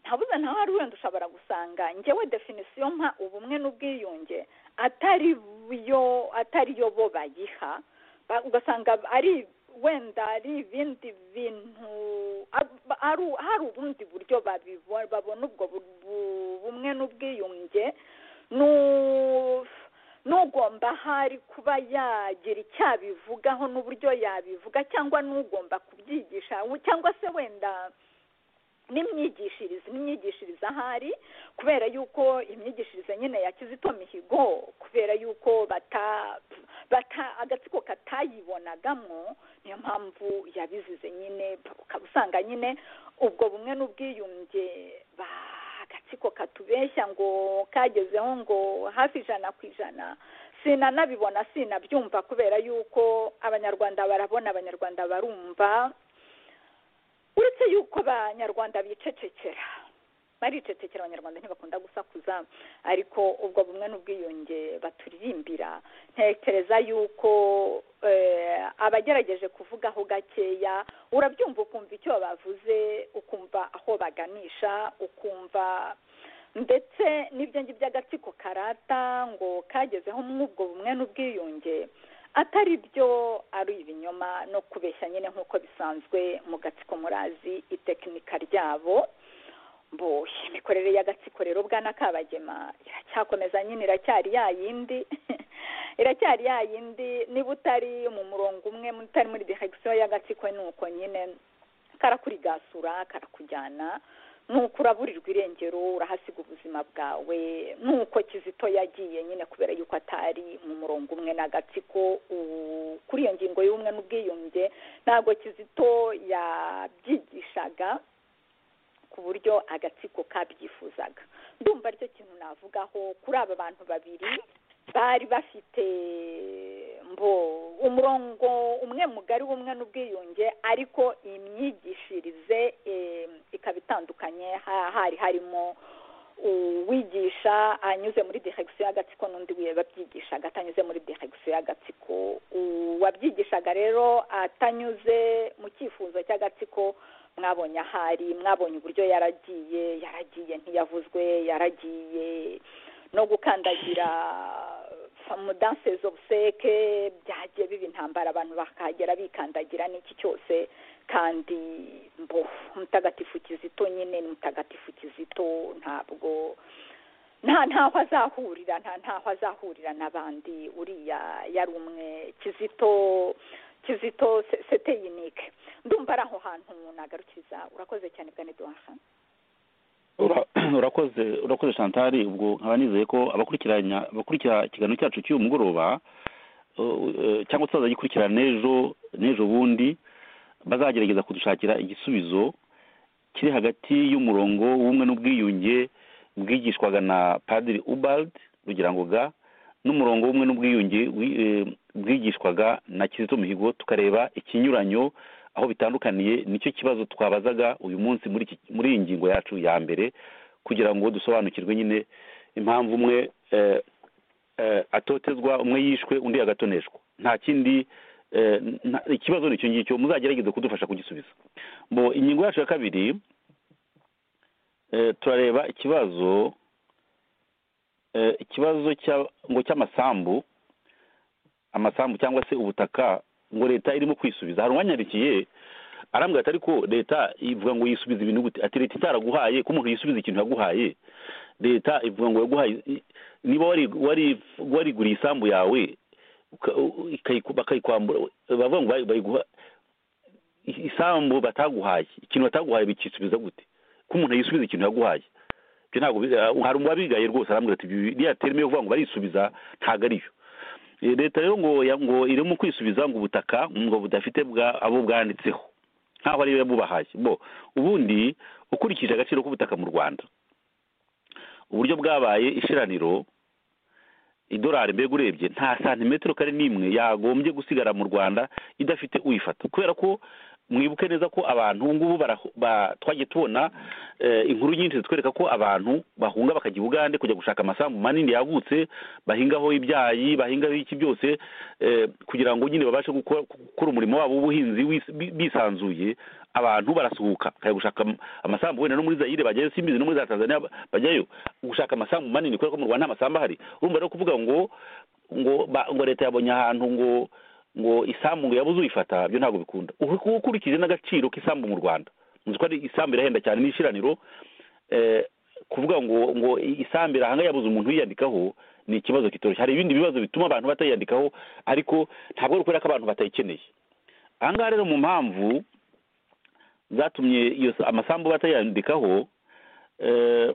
ntabuze ntawe ari wenda ushobora gusanga ngewe definisiyo mpa ubumwe n'ubwiyunge atari yo bo bayiha ugasanga ari wenda ari ibindi bintu hari ubundi buryo babona ubwo bumwe n'ubwiyunge n'ugomba hari kuba yagira icyo abivugaho n'uburyo yabivuga cyangwa n'ugomba kubyigisha cyangwa se wenda n'imyigishirize n'imyigishirize ahari kubera yuko imyigishirize nyine ya kizito mihigo kubera yuko bata agatsiko katayibonagamo niyo mpamvu yabizize nyine ukaba usanga nyine ubwo bumwe n'ubwiyunge agatsiko katubeshya ngo kagezeho ngo hafi ijana ku ijana sinanabibona sinabyumva kubera yuko abanyarwanda barabona abanyarwanda barumva uretse yuko abanyarwanda bicecekera baricecekera abanyarwanda ntibakunda gusakuza ariko ubwo bumwe n'ubwiyunge baturirimbira ntekereza yuko abagerageje kuvugaho gakeya urabyumva ukumva icyo bavuze ukumva aho baganisha ukumva ndetse n'ibyo ngibyo by'agatsiko karata ngo kagezeho mw'ubwo bumwe n'ubwiyunge atari byo ari ibinyoma no kubeshya nyine nk'uko bisanzwe mu gatsiko murazi itekinika ryabo mbo imikorere y'agatsiko rero bwana kabagema iracyakomeza nyine iracyari ya yindi iracyari ya yindi niba utari mu murongo umwe utari muri direkisiyo y'agatsiko ni uko nyine karakurigasura karakujyana nuko uraburirwa irengero urahasiga ubuzima bwawe nuko kizito yagiye nyine kubera yuko atari mu murongo umwe n'agatsiko kuri iyo ngingo y'ubumwe n'ubwiyunge ntabwo kizito yabyigishaga ku buryo agatsiko kabyifuzaga ndumva aricyo kintu navugaho kuri aba bantu babiri bari bafite mbo umurongo umwe mugari w'umwe n'ubwiyunge ariko imyigishirize ikaba itandukanye hari harimo uwigisha anyuze muri direkisiyo y'agatsiko n'undi wabyigishaga atanyuze muri direkisiyo y'agatsiko uwabyigishaga rero atanyuze mu cyifuzo cy'agatsiko mwabonye ahari mwabonye uburyo yaragiye yaragiye ntiyavuzwe yaragiye no gukandagira mudanse zobuseke byagiye biba intambara abantu bakahagera bikandagira n'iki cyose kandi mbo mutagatifu kizito nyine ni mutagatifu kizito ntabwo nta ntaho azahurira nta ntaho azahurira n'abandi uriya yari umwe kizito kizito seteyinike ndumva ari aho hantu nagarukiriza urakoze cyane bwa neduwaha urakoze urakoze shantari ubwo nkaba nizeye ko abakurikiranya abakurikira ikiganiro cyacu cy'uyu mugoroba cyangwa se bazagikurikirana n'ejo n'ejo bundi bazagerageza kudushakira igisubizo kiri hagati y'umurongo w'umwe n'ubwiyunge bwigishwaga na padiri ubald rugira ngo ga n'umurongo w'umwe n'ubwiyunge wi- eh, bwigishwaga na kizito mihigo tukareba ikinyuranyo aho bitandukaniye nicyo kibazo twabazaga uyu munsi muri iki- muri iyi ngingo yacu ya mbere kugira ngo dusobanukirwe nyine impamvu umwe eh, eh, atotezwa umwe yishwe undi agatoneshwa nta kindi eh, nta- ikibazo ni icyo ngicyo muzagerageze kudufasha kugisubiza bo ingingo yacu ya kabiri eh, turareba ikibazo eh, ikibazo cya- ngo cy'amasambu amasambu cyangwa se ubutaka ngo leta irimo kwisubiza hari uwanyandikiye arambwira ati ariko leta ivuga ngo yisubize ibintu gute ati leta itaraguhaye ko umuntu yisubiza ikintu yaguhaye leta ivuga ngo yaguhaye i- niba wari- wari- wariguriye isambu yawe uka- u- ikayiku- bakayikwambura bavuga ngo bayi- bayiguha i- isambu bataguhaye ikintu bataguhaye bikisubiza gute ko umuntu yisubiza ikintu yaguhaye ibyo ntabwo bi- ah, hari uwabigaye rwose arambwira ati "Ibi- iriya terime yo kuvuga ngo barisubiza ntabwo ariyo Eh, leta rero ngo ya- ngo irimo kwisubiza ngo ubutaka ngo budafite bwa abo bwanditseho nkaho ariyo yabubahaye bo ubundi ukurikije agaciro k'ubutaka mu rwanda uburyo bwabaye ishiraniro idolari mbega urebye nta santimetero kare n'imwe yagombye gusigara mu rwanda idafite uyifata kubera ko mwibuke neza ko abantu ubu ngubu bara- ba- twagiye tubona eh, inkuru nyinshi zitwereka ko abantu bahunga bakajya i bugande kujya gushaka amasambu manini yagutse bahingaho ibyayi bahingaho iki byose eh, kugira ngo nyine babashe gukora gukora umurimo wabo w'ubuhinzi wis- bi- bisanzuye abantu barasuhuka bakajya gushaka am- amasambu wenda no muri zayire bajyayo simbizi no muri za tanzania ba- bajyayo gushaka amasambu manini kubera ko mu rwanda nta masambu ahari urumva rero kuvuga ngo ngo ba- ngo leta yabonye ahantu ngo ngo isambu ngo yabuze uyifata byo ntabwo bikunda Uku- ukurikije n'agaciro k'isambu mu rwanda nzi ko ari isambu irahenda cyane n'ishiraniro eh, kuvuga ngo ngo isambu irahanga yabuze umuntu uyiyandikaho ni ikibazo kitoroshye hari ibindi bibazo bituma abantu batayiyandikaho ariko ntabwo ari ukubera ko abantu batayikeneye aha ngaha rero mu mpamvu zatumye iyo sa- amasambu batayandikaho eh,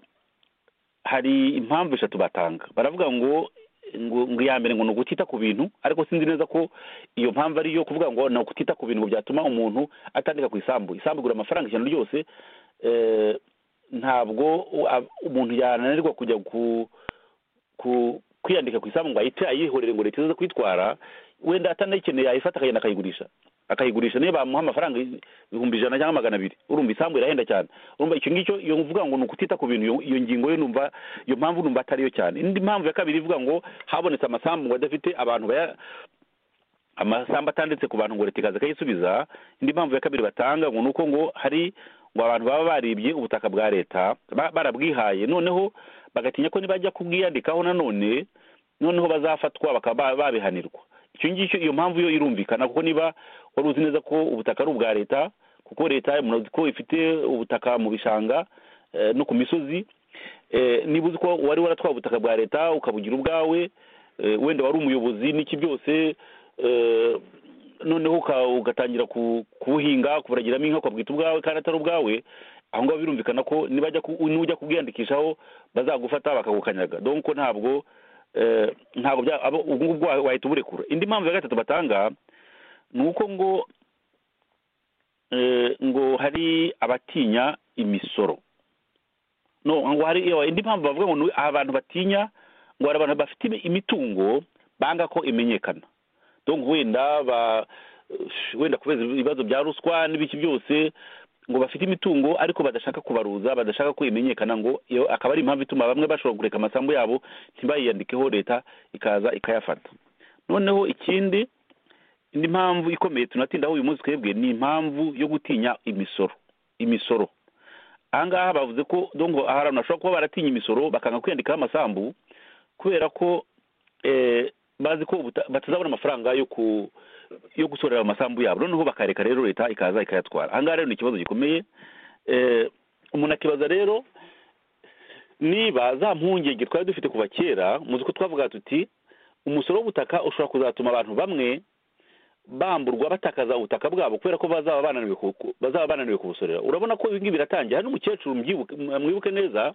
hari impamvu eshatu batanga baravuga ngo ngo ngo iya mbere ngo ni ugutita ku bintu ariko sinzi neza ko iyo mpamvu ari iyo kuvuga ngo ni ugutita ku bintu ngo byatuma umuntu atandika ku isambu isambu igura amafaranga ijana ryose eh, ntabwo u- a- umuntu yananirwa kujya ku ku kwiyandika ku isambu ngo ahite ayihorere ngo leta ize kuyitwara wenda atanayikeneye ayifata akagenda akayigurisha akayigurisha niyo bamuha amafaranga ibihumbi ijana cyangwa magana abiri urumva isambu irahenda cyane urumva icyo ngicyo iyo uvuga ngo ni ukutita ku bintu iyo- iyo ngingo yo numva iyo mpamvu numva atariyo cyane indi mpamvu ya kabiri ivuga ngo habonetse amasambu ngo adafite abantu baya amasambu atanditse ku bantu ngo leta ikaza ikayisubiza indi mpamvu ya kabiri batanga ngo ni uko ngo hari ngo abantu baba baribye ubutaka bwa leta ba- barabwihaye noneho bagatinya ko nibajya kubwiyandikaho nanone noneho bazafatwa bakaba ba- babihanirwa icyo ngicyo iyo mpamvu yo irumvikana kuko niba wari uzi neza ko ubutaka ari ubwa leta kuko leta murazi ko ifite ubutaka mu bishanga eh, no ku misozi Eh, niba uzi ko wari waratwaye ubutaka bwa leta ukabugira ubwawe eh, wenda wari umuyobozi n'iki byose eh, noneho uka- ugatangira ku- kubuhinga kuburagiramo inka ukabwita ubwawe kandi atari ubwawe aho ngaho birumvikana ko nibajya ku- nujya kubwiyandikishaho bazagufata bakagukanyaga donko ntabwo eh, ntabwo bya- abo- ubwo ngubwo wa- wahita uburekura indi mpamvu ya gatatu batanga ni uko ngo eh, ngo hari abatinya imisoro no ngo hari iyo indi mpamvu bavuga ngo ni abantu batinya ngo hari abantu bafite imitungo banga ko imenyekana donc wenda ba wenda kubera ibibazo bya ruswa n'ibiki byose ngo bafite imitungo ariko badashaka kubaruza badashaka ko imenyekana ngo iyo akaba ari impamvu ituma bamwe bashobora kureka amasambu yabo ntibayiyandikeho leta ikaza ikayafata noneho ikindi indi mpamvu ikomeye tunatindaho uyu munsi twebwe ni impamvu yo gutinya imisoro imisoro aha ngaha bavuze ko dongo aha hantu hashobora kuba baratinya imisoro bakanga kwiyandikaho amasambu kubera ko eh, bazi ko ubuta- batazabona amafaranga yo ku yo gusorera amasambu yabo noneho bakareka rero leta ikaza ikayatwara ahangaha rero ni ikibazo gikomeye eh, umuntu akibaza rero niba za mpungenge twari dufite kuva kera muzi ko twavuga tuti umusoro w'ubutaka ushobora kuzatuma abantu bamwe bamburwa batakaza ubutaka bwabo kubera ko bazaba bananiwe ku- ku- bazaba bananiwe kubusorera urabona ko ibi ngibi biratangiye hari n'umukecuru mbyibuke- mwibuke neza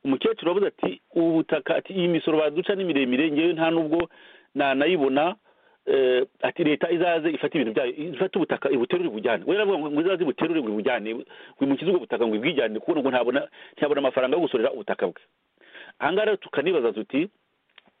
umukecuru wabuze ati ubutaka ati iyi misoro baduca ni miremire ngewe nta nubwo nanayibona eh, ati leta izaze ifate ibintu byayo ifate ubutaka ibuterure bujyane we yaravuga ngo izaze ibuterure ngo ibujyane wimukize ubwo butaka ngo ibwijyane kubona ngo ntabona ntabona amafaranga yo gusorera ubutaka bwe ahangaha rero tukanibaza tuti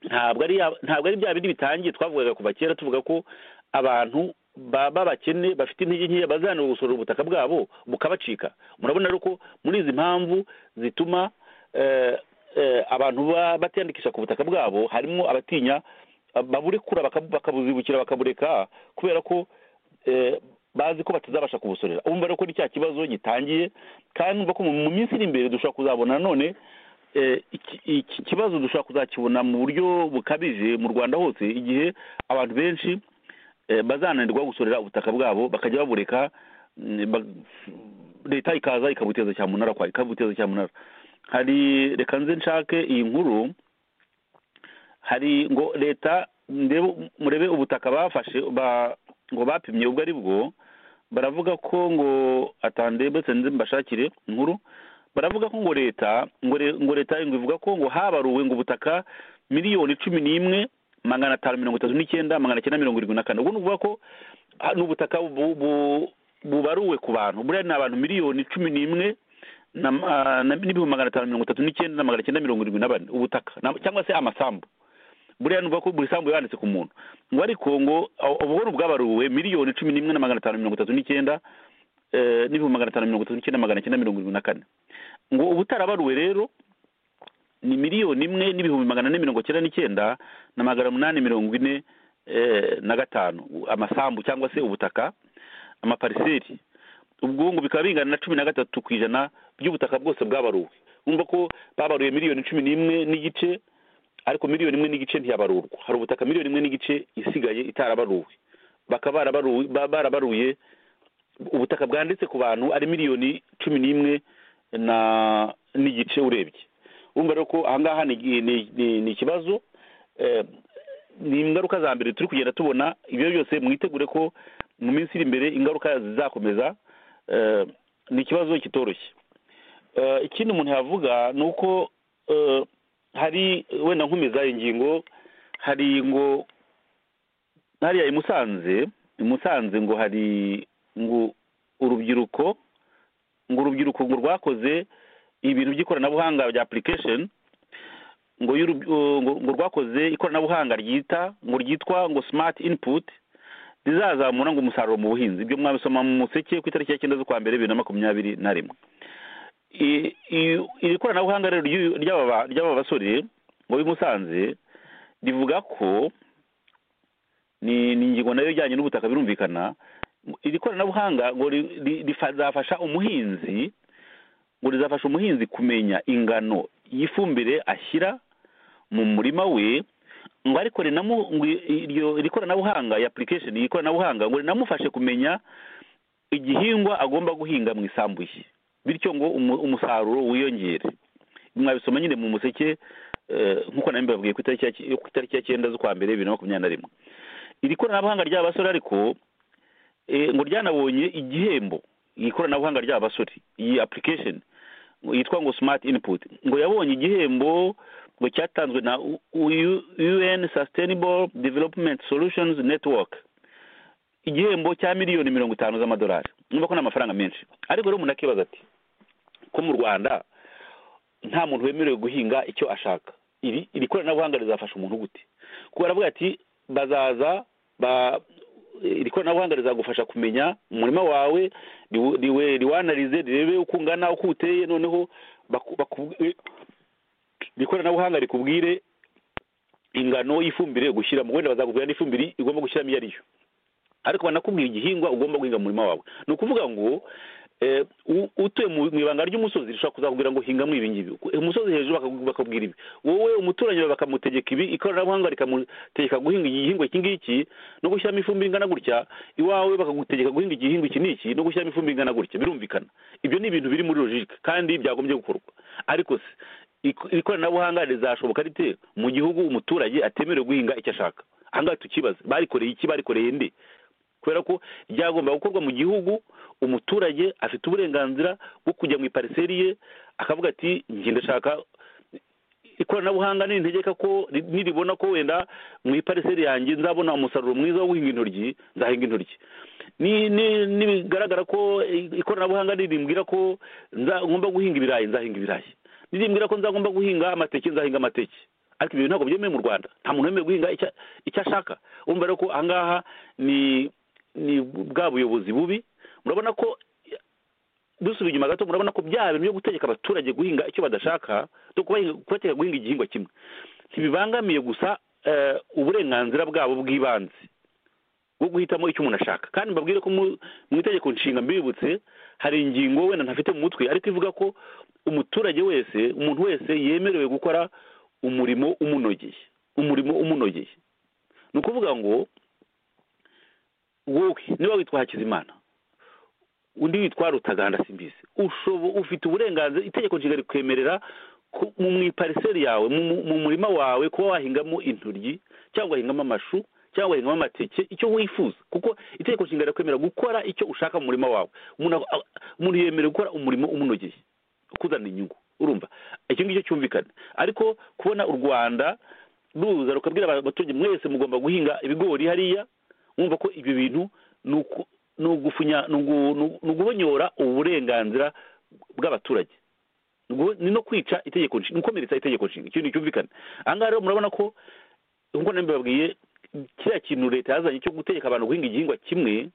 ntabwo ari ya- ntabwo ari bya bindi bitangiye twavugaga kuva kera tuvuga ko abantu baba bakene bafite intege nkeya bazanira gusorera ubutaka bwabo bukabacika murabona rero ko muri izi mpamvu zituma eh, eh, abantu ba- batiyandikisha ku butaka bwabo harimo abatinya eh, baburekura bakabu- bakabuzibukira bakabureka kubera ko eh, bazi ko batazabasha kubusorera umva rero ko ni cya kibazo gitangiye kandi umva ko mu mu minsi iri imbere dushobora kuzabona nanone eh, iki- iki kibazo dushobora kuzakibona mu buryo bukabije mu rwanda hose igihe abantu benshi eh, bazananirwa gusorera ubutaka bwabo bakajya babureka mm, ba- leta ikaza ikabuteza cyamunara kwa ikabuteza cyamunara hari reka nze nshake iyi nkuru hari ngo leta ndebe murebe ubutaka bafashe ba ngo bapimye ubwo ari bwo baravuga ko ngo atandebe nze mbashakire inkuru baravuga ko ngo leta ngo re- ngo leta ngo ivuga ko ngo habaruwe ngo ubutaka miliyoni cumi n'imwe magana atanu mirongo itatu n'icyenda magana cyenda mirongo irindwi na kane ubwo ni ukuvuga ko ah, ni ubutaka bu- bu- bubaruwe ku bantu buriya ni abantu miliyoni cumi n'imwe na ma- na- n'ibihumbi magana atanu mirongo itatu n'icyenda na magana cyenda mirongo irindwi na bane ubutaka na- cyangwa se amasambu buriya nuvuga ko buri sambu yanditse ku muntu ngo ariko ngo abo- ubwo ni ubwabaruwe miliyoni cumi n'imwe na magana atanu mirongo itatu n'icyenda eh, n'ibihumbi magana atanu mirongo itatu n'icyenda magana cyenda mirongo irindwi na kane ngo ubutarabaruwe rero ni miliyoni imwe n'ibihumbi magana ane mirongo cyenda n'icyenda na magana umunani mirongo ine eh, na gatanu amasambu cyangwa se ubutaka amapariseri ubwo ngo bikaba bingana na cumi na gatatu ku ijana by'ubutaka bwose bwabaruwe wumva ko babaruye miliyoni cumi n'imwe n'igice ariko miliyoni imwe n'igice ntiyabarurwa hari ubutaka miliyoni imwe n'igice isigaye itarabaruwe bakaba barabaruwe ba- barabaruye ubutaka bwanditse ku bantu ari miliyoni cumi n'imwe na n'igice urebye urumva rero ko ahangaha ni ni- ni- ni ikibazo eh, ni ingaruka za mbere turi kugenda tubona ibyo byose mwitegure ko mu minsi iri imbere ingaruka zizakomeza eh, ni ikibazo kitoroshye Eh, ikindi umuntu yavuga ni uko eh, hari wenda nkomeza ingingo hari ngo hariya i Musanze i Musanze ngo hari ngo urubyiruko ngo urubyiruko ngo rwakoze ibintu by'ikoranabuhanga bya application ngo y'urub- uh, ngo ngo rwakoze ikoranabuhanga ryita ngo ryitwa ngo smart input rizazamura ngo umusaruro mu buhinzi ibyo mwabisoma mu museke ku itariki ya cyenda z'ukwa mbere bibiri na makumyabiri na rimwe i- i- iri koranabuhanga rero ry'uyu- ry'aba ba- ry'aba basore ngo b'i Musanze rivuga ko ni ni ingingo nayo ijyanye n'ubutaka birumvikana iri koranabuhanga ngo ri- ri- rizafasha umuhinzi ngo rizafasha umuhinzi kumenya ingano y'ifumbire ashyira mu murima we ngo ariko rinamu ngo i- iryo iri koranabuhanga iyi application iri koranabuhanga ngo rinamufashe kumenya igihingwa agomba guhinga mu isambu ye bityo ngo umu- umusaruro wiyongere mwabisoma nyine mu museke eh, nk'uko nari mbibabwiye ku itariki ya ki- ku itariki ya cyenda z'ukwa mbere bibiri na makumyabiri na rimwe iri koranabuhanga ry'aba basore ariko eh, ngo ryanabonye igihembo iri koranabuhanga ry'aba basore iyi application ngo yitwa ngo smart input ngo yabonye igihembo ngo cyatanzwe na U- U- UN Sustainable Development Solutions Network igihembo cya miliyoni mirongo itanu z'amadolari niba ko ni amafaranga menshi ariko rero umuntu akibaza ati ko mu rwanda nta muntu wemerewe guhinga icyo ashaka iri iri koranabuhanga rizafasha umuntu gute kuko baravuga ati bazaza ba iri koranabuhanga rizagufasha kumenya umurima wawe riwu- riwe- riwanarize rirebe uko ungana uko uteye noneho baku- baku- iri koranabuhanga rikubwire ingano y'ifumbire gushyiramo wenda bazakubwira n'ifumbire igomba gushyiramo iyo ariyo ariko banakubwira igihingwa ugomba guhinga mu murima wawe ni ukuvuga ngo eh, u- utuye mu mu ibanga ry'umusozi rishobora kuzakubwira ngo hingamo ibi ngibi umusozi hejuru bakaku- bakakubwira ibi wowe umuturanyi bawe bakamutegeka ibi ikoranabuhanga rikamutegeka guhinga igihingwa iki ngiki no gushyiramo ifumbire ingana gutya iwawe bakagutegeka guhinga igihingwa iki n'iki no gushyiramo ifumbire ingana gutya birumvikana ibyo ni ibintu biri muri logike kandi byagombye gukorwa ariko se iko- ikoranabuhanga rizashoboka rite mu gihugu umuturage atemerewe guhinga icyo ashaka ahangaha tukibaze barikoreye iki barikoreye nde kubera ko byagomba gukorwa mu gihugu umuturage afite uburenganzira bwo kujya mu ipariseri ye akavuga ati njye ndashaka ikoranabuhanga nintegeka ko ri- niribona ko wenda mu ipariseri yanjye nzabona umusaruro mwiza wo guhinga intoryi nzahinga intoryi ni- ni- nibigaragara ko i- ikoranabuhanga nirimbwira ko nza- ngomba guhinga ibirayi nzahinga ibirayi nirimbwira ko nzagomba guhinga amateke nzahinga amateke ariko ibyo ntabwo byemewe mu rwanda nta muntu wemewe guhinga icya- icyo ashaka urumva rero ko ahangaha ni ni bwa buyobozi bubi murabona ko dusubiye inyuma gato murabona ko bya bintu byo gutegeka abaturage guhinga icyo badashaka no kubahinga- kubategeka guhinga igihingwa kimwe ntibibangamiye gusa eh, uburenganzira bwabo bw'ibanze bwo guhitamo icyo umuntu ashaka kandi mbabwire ko mu mu itegeko nshinga mbibutse hari ingingo wenda ntafite mu mutwe ariko ivuga ko umuturage wese umuntu wese yemerewe gukora umurimo umunogeye umurimo umunogeye ni ukuvuga ngo wowe niba witwa hakizimana undi witwa rutaganda simbizi ushobo ufite uburenganzira itegeko nshinga rikwemerera ku- mu mu ipariseri yawe mu- mu- mu murima wawe kuba wahingamo intoryi cyangwa wahingamo amashu cyangwa wahingamo amateke icyo wifuza kuko itegeko nshinga rirakwemerera gukora icyo ushaka mu murima wawe umuntu ak- a- umuntu yemerewe gukora umurimo umunogeye ukuzanira inyungu urumva icyo ngicyo cyumvikana ariko kubona u rwanda ruza rukabwira aba- abaturage mwese mugomba guhinga ibigori hariya mwumva ko ibyo bintu ni uku- ni ugufunya ni ugu- ni ugu- ni uguhonyora uburenganzira bw'abaturage Ni ugu- ni no kwica itegeko nshinga ni ukomeretsa itegeko nshinga ikintu cyumvikana ahangaha rero murabona ko nk'uko nari mbibabwiye kiriya kintu leta yazanye cyo gutegeka abantu guhinga igihingwa kimwe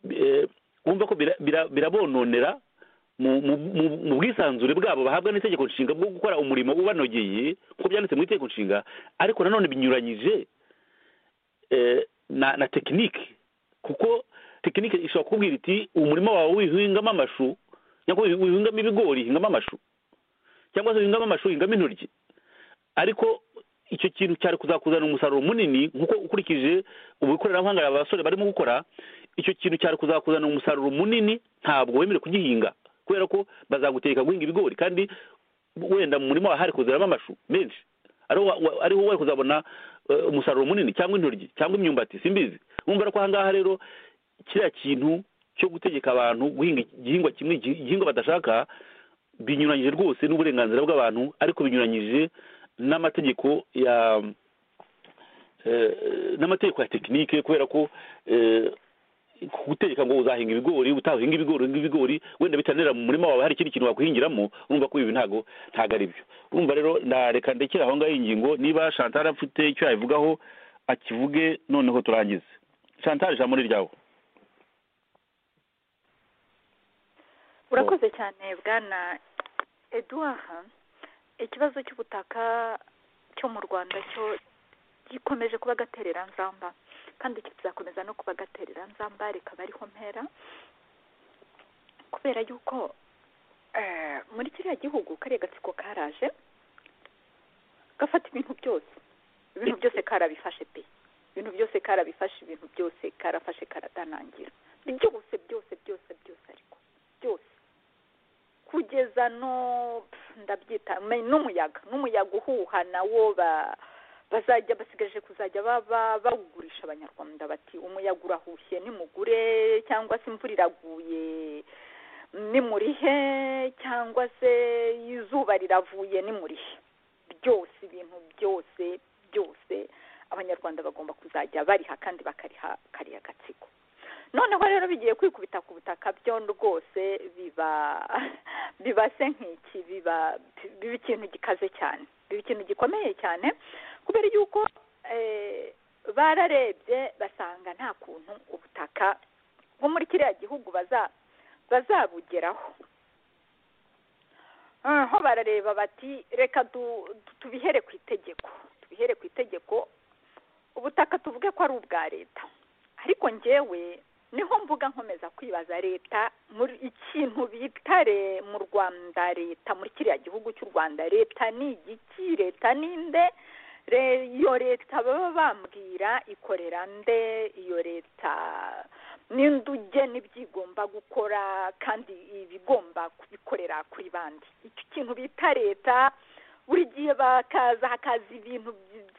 eh, wumva ko bira- bira- birabononera mu- mu mu- mu bwisanzure bwabo bahabwa n'itegeko nshinga bwo gukora umurimo ubanogeye nk'uko byanditse mu itegeko nshinga ariko nanone binyuranyije eh, na na tekinike kuko tekinike ishobora kukubwira iti umurima wawe wihingamo amashu cyangwa wihingamo ibigori hingamo amashu cyangwa se wihingamo amashu hingamo intoryi ariko icyo kintu cyari kuzakuzana umusaruro munini nk'uko ukurikije ubu ikoranabuhanga aba basore barimo gukora icyo kintu cyari kuzakuzana umusaruro munini ntabwo wemerewe kugihinga kubera ko bazagutegeka guhinga ibigori kandi wenda mu murima wawe hari kuzeramo amashu menshi ariho wa- wa- ariho wari kuzabona eh, umusaruro munini cyangwa intoryi cyangwa imyumbati simbizi wumva rero ko ahangaha rero kiriya kintu cyo gutegeka abantu guhinga igihingwa kimwe igi- igihingwa badashaka binyuranyije rwose n'uburenganzira bw'abantu ariko binyuranyije n'amategeko ya eh, n'amategeko ya tekinike kubera ko eh, gutegeka ngo uzahinga ibigori utahinga ibigori uhinga ibigori wenda bitanera mu murima wawe hari ikindi kintu wakwihingiramo urumva ko ibi ntago ntago ari byo urumva rero nareka ndekera aho ngaho iyi ngingo niba chantal afite icyo yabivugaho akivuge noneho turangize chantal ijambo ni ryawe urakoze cyane bwana eduwaha ikibazo cy'ubutaka cyo mu rwanda cyo gikomeje kuba agatereranzamba kandi kizakomeza no kuba agatereranzamba rikaba ariho mpera kubera yuko eh, muri kiriya gihugu kariya gatsiko karaje gafata ibintu byose ibintu byose karabifashe pe ibintu byose karabifashe ibintu byose karafashe karadanangira byose byose byose byose ariko byose kugeza no pf, ndabyita me- n'umuyaga n'umuyaga uhuha nawo ba- bazajya basigaje kuzajya ba- ba- bawugurisha abanyarwanda bati umuyaga urahushye nimugure cyangwa se imvura iraguye nimurihe cyangwa se izuba riravuye nimurihe byose ibintu byose byose abanyarwanda bagomba kuzajya bariha kandi bakariha kariya gatsiko noneho rero bigiye kwikubita ku butaka byo rwose biba biba se nk'iki biba biba ikintu gikaze cyane biba ikintu gikomeye cyane kubera yuko eh, bararebye basanga nta kuntu ubutaka bwo muri kiriya gihugu baza bazabugeraho aho barareba bati reka du- du- tubihere ku itegeko tubihere ku itegeko ubutaka tuvuge ko ari ubwa leta ariko njyewe niho mvuga nkomeza kwibaza leta muri ikintu bita re- mu rwanda leta muri kiriya gihugu cy'u rwanda leta ni igiki leta ni nde Re- iyo leta baba bambwira ikorera nde iyo leta n'induge n'ibyigomba gukora kandi ibigomba kubikorera kuri bandi icyo kintu bita leta buri gihe bakaza hakaza ibintu by-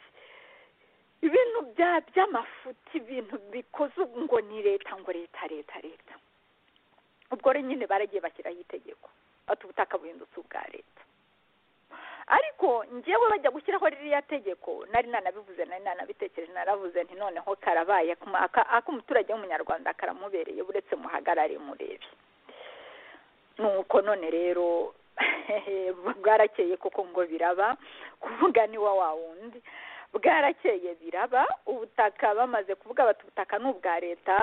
ibintu bya- by'amafuti ibintu bikoze ngo ni leta ngo leta leta leta ubwo rero nyine baragiye bashyiraho itegeko bati ubutaka buhindutse ubwa leta ariko ngewe bajya gushyiraho ririya tegeko nari nanabivuze nari nanabitekereje naravuze nti noneho karabaye akuma- aka- ak'umuturage w'umunyarwanda karamubereye uretse muhagarare murebe nuko none rero bwarakeye koko ngo biraba kuvuga ni wa wa wundi bwarakeye biraba ubutaka bamaze kuvuga bati ubutaka ni ubwa leta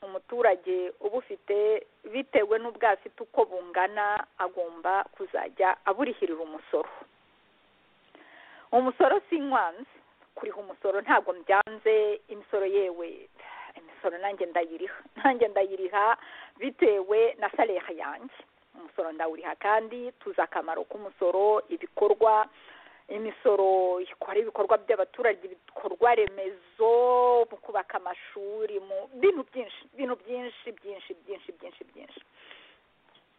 umuturage ubufite bitewe n'ubwo afite uko bungana agomba kuzajya aburihirira umusoro umusoro si nkwanzi kuriha umusoro ntabwo mbyanze imisoro yewe imisoro nanjye ndayiriha nanjye ndayiriha bitewe na salere yanjye umusoro ndawuriha kandi tuzi akamaro k'umusoro ibikorwa imisoro ikora ibikorwa by'abaturage ibikorwa remezo mu kubaka amashuri mu bintu byinshi bintu byinshi byinshi byinshi byinshi byinshi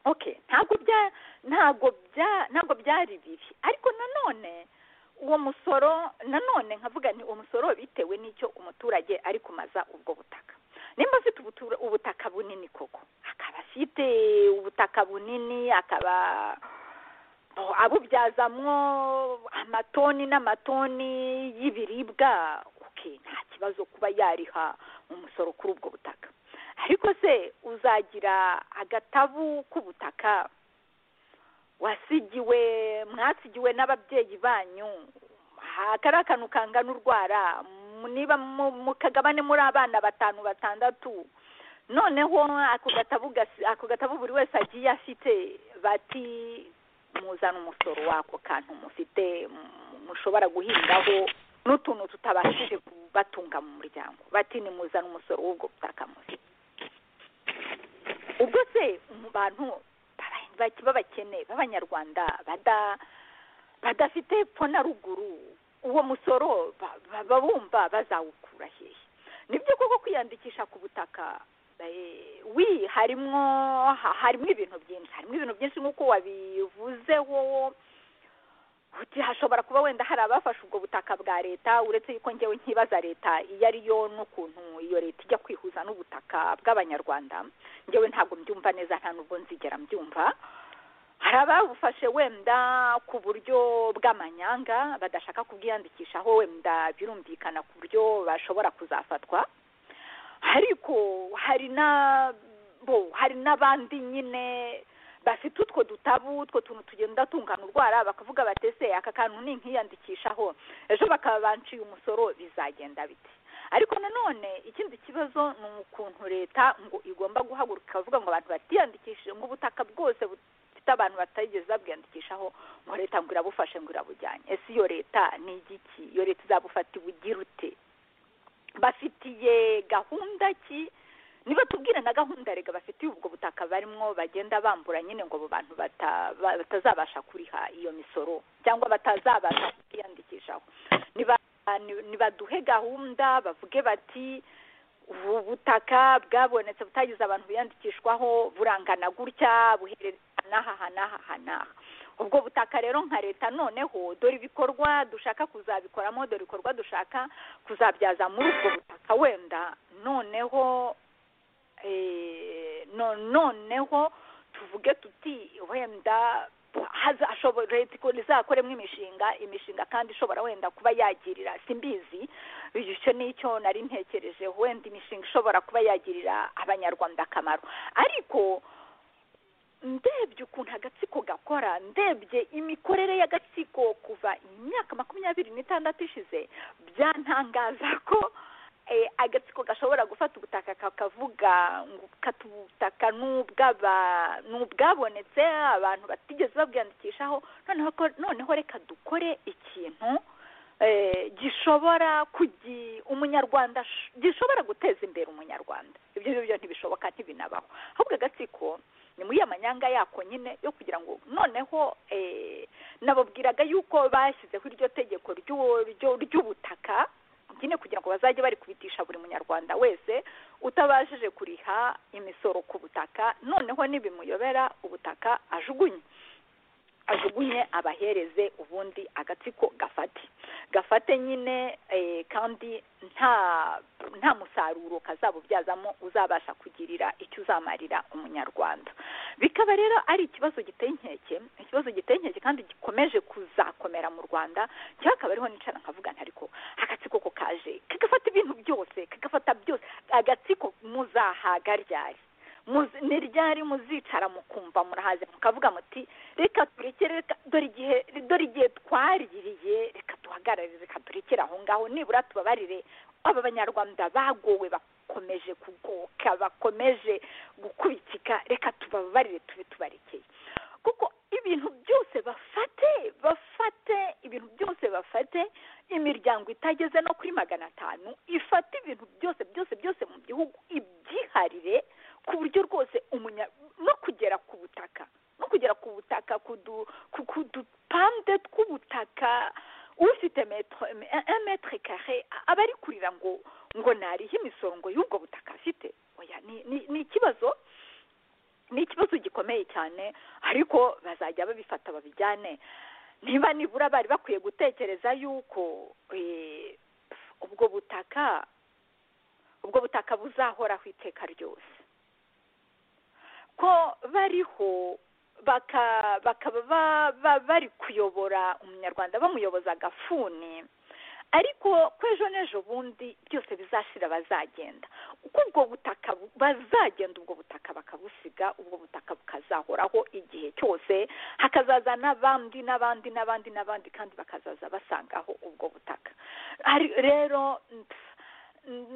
okay ntabwo bya ntabwo bya ntabwo byari bibi ariko nanone uwo musoro nanone nkavuga nti uwo musoro bitewe n'icyo umuturage ari kumaza ubwo butaka nimba afite ubutura- ubutaka bunini koko akaba afite ubutaka bunini akaba bo- abubyazamwo amatoni n'amatoni y'ibiribwa okay nta kibazo kuba yariha umusoro kuri ubwo butaka ariko se uzagira agatabu k'ubutaka wasigiwe mwasigiwe n'ababyeyi banyu aha kari akantu kangana urwara mu- niba mu- mukagabane muri abana batanu batandatu noneho ako gatabu gasi- ako gatabu buri wese agiye afite bati muzana umusoro w'ako kantu mufite mu- mushobora guhingaho n'utuntu tutabashije kubatunga mu muryango bati nimuzana umusoro w'ubwo butaka mufite ubwo se mu bantu baba- baki- b'abakene b'abanyarwanda bada- badafite epfo na ruguru uwo musoro ba- ba- babumva bazawukura hehe nibyo koko kwiyandikisha ku butaka eh, wi harimwo ha- harimo ibintu byinshi harimo ibintu byinshi nk'uko wabivuzeho uti hashobora kuba wenda hari abafashe ubwo butaka bwa leta uretse yuko ngewe nkibaza leta iyo ari yo n'ukuntu iyo leta ijya kwihuza n'ubutaka bw'abanyarwanda ngewe ntabwo mbyumva neza nta nubwo nzigera mbyumva hari ababufashe wenda ku buryo bw'amanyanga badashaka kubwiyandikishaho wenda birumvikana ku buryo bashobora kuzafatwa ariko hari na bo hari n'abandi nyine bafite utwo dutabu utwo tuntu tugenda tungana urwara bakavuga bati ese aka kantu ni nkiyandikishaho ejo bakaba banciye umusoro bizagenda bite ariko nanone ikindi kibazo ni ukuntu leta ngo igomba guhaguruka ikavuga ngo abantu batiyandikishije ngo ubutaka bwose bufite abantu batigeze babwiyandikishaho ngo leta ngo irabufashe ngo irabujyanye ese iyo leta ni igiki iyo leta izabufata ibugira ute bafitiye gahunda ki niba tubwire na gahunda rega bafitiye ubwo butaka barimo bagenda bambura nyine ngo abo bantu bata- ba- batazabasha kuriha iyo misoro cyangwa batazabasha kwiyandikishaho niba- ni- nibaduhe gahunda bavuge bati ubu butaka bwabonetse butagize abantu biyandikishwaho burangana gutya buherereye n'aha aha n'aha aha n'aha ubwo butaka rero nka leta noneho dore ibikorwa dushaka kuzabikoramo dore ibikorwa dushaka kuzabyaza muri ubwo butaka wenda noneho eh, no- noneho tuvuge tuti wenda haza- ashobora- leta ikora- izakoremo imishinga imishinga kandi ishobora wenda kuba yagirira simbizi icyo ni icyo nari ntekereje wenda imishinga ishobora kuba yagirira abanyarwanda akamaro ariko ndebye ukuntu agatsiko gakora ndebye imikorere y'agatsiko kuva imyaka makumyabiri n'itandatu ishize byantangaza ko eh, agatsiko gashobora gufata ubutaka kakavuga ngo kati ubutaka n'ubw'aba- n'ubwabonetse abantu batigeze babwiyandikishaho noneho ko- noneho reka dukore ikintu eh, gishobora kugi umunyarwanda sh- gishobora guteza imbere umunyarwanda ibyo ngibyo ntibishoboka ntibinabaho ahubwo agatsiko ni muri ya manyanga yako nyine yo kugira ngo noneho eh, nababwiraga yuko bashyizeho iryo tegeko ry'uwo- ryo- ry'ubutaka nyine kugira ngo bazajye bari kubitisha buri munyarwanda wese utabashije kuriha imisoro ku butaka noneho nibimuyobera ubutaka ajugunye ajugunye abahereze ubundi agatsiko gafate gafate nyine eh, kandi nta nta musaruro kazabubyazamo uzabasha kugirira icyo uzamarira umunyarwanda bikaba rero ari ikibazo giteye inkeke ikibazo giteye inkeke kandi gikomeje kuzakomera mu rwanda cyangwa akaba ariho nicara nkavuga nti ariko agatsiko ko kaje kagafata ibintu byose kagafata byose agatsiko muzahaga ryari muzi- ni ryari muzicara mukumva murahaze mukavuga muti reka turekere reka dore igihe dore igihe twaririye reka duhagarare reka turekere aho ngaho nibura tubabarire aba banyarwanda bagowe bakomeje kugoka bakomeje gukubikika reka tubabarire tube tubarekeye kuko ibintu byose bafate bafate ibintu byose bafate imiryango itageze no kuri magana atanu ifate ibintu byose byose byose mu gihugu ibyiharire ku buryo rwose umunya no kugera ku butaka no kugera ku butaka ku du- ku ku dupande tw'ubutaka ufite metero metero kare aba ari kurira ngo ngo narihe imisoro ngo y'ubwo butaka afite oya ni ni- ni ikibazo ni ikibazo gikomeye cyane ariko bazajya babifata babijyane niba nibura bari bakwiye gutekereza yuko eh, ubwo butaka ubwo butaka buzahoraho iteka ryose ko bariho baka- bakaba ba- ba- bari kuyobora umunyarwanda bamuyoboza agafuni ariko ko ejo n'ejo bundi byose bizashira bazagenda uko ubwo butaka bu- bazagenda ubwo butaka bakabusiga ubwo butaka bukazahoraho igihe cyose hakazaza n'abandi n'abandi n'abandi n'abandi kandi bakazaza basangaho ubwo butaka Ari- rero pff,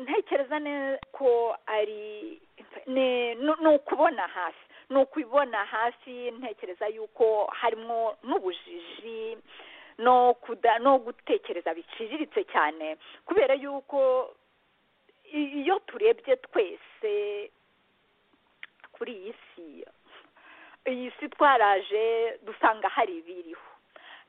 ntekereza neza ko ari ni ni- ni ukubona hasi ni ukubona hasi ntekereza yuko harimo n'ubujiji no kuda no gutekereza biciriritse cyane kubera yuko i- iyo turebye twese kuri iyi si iyi si twaraje dusanga hari ibiriho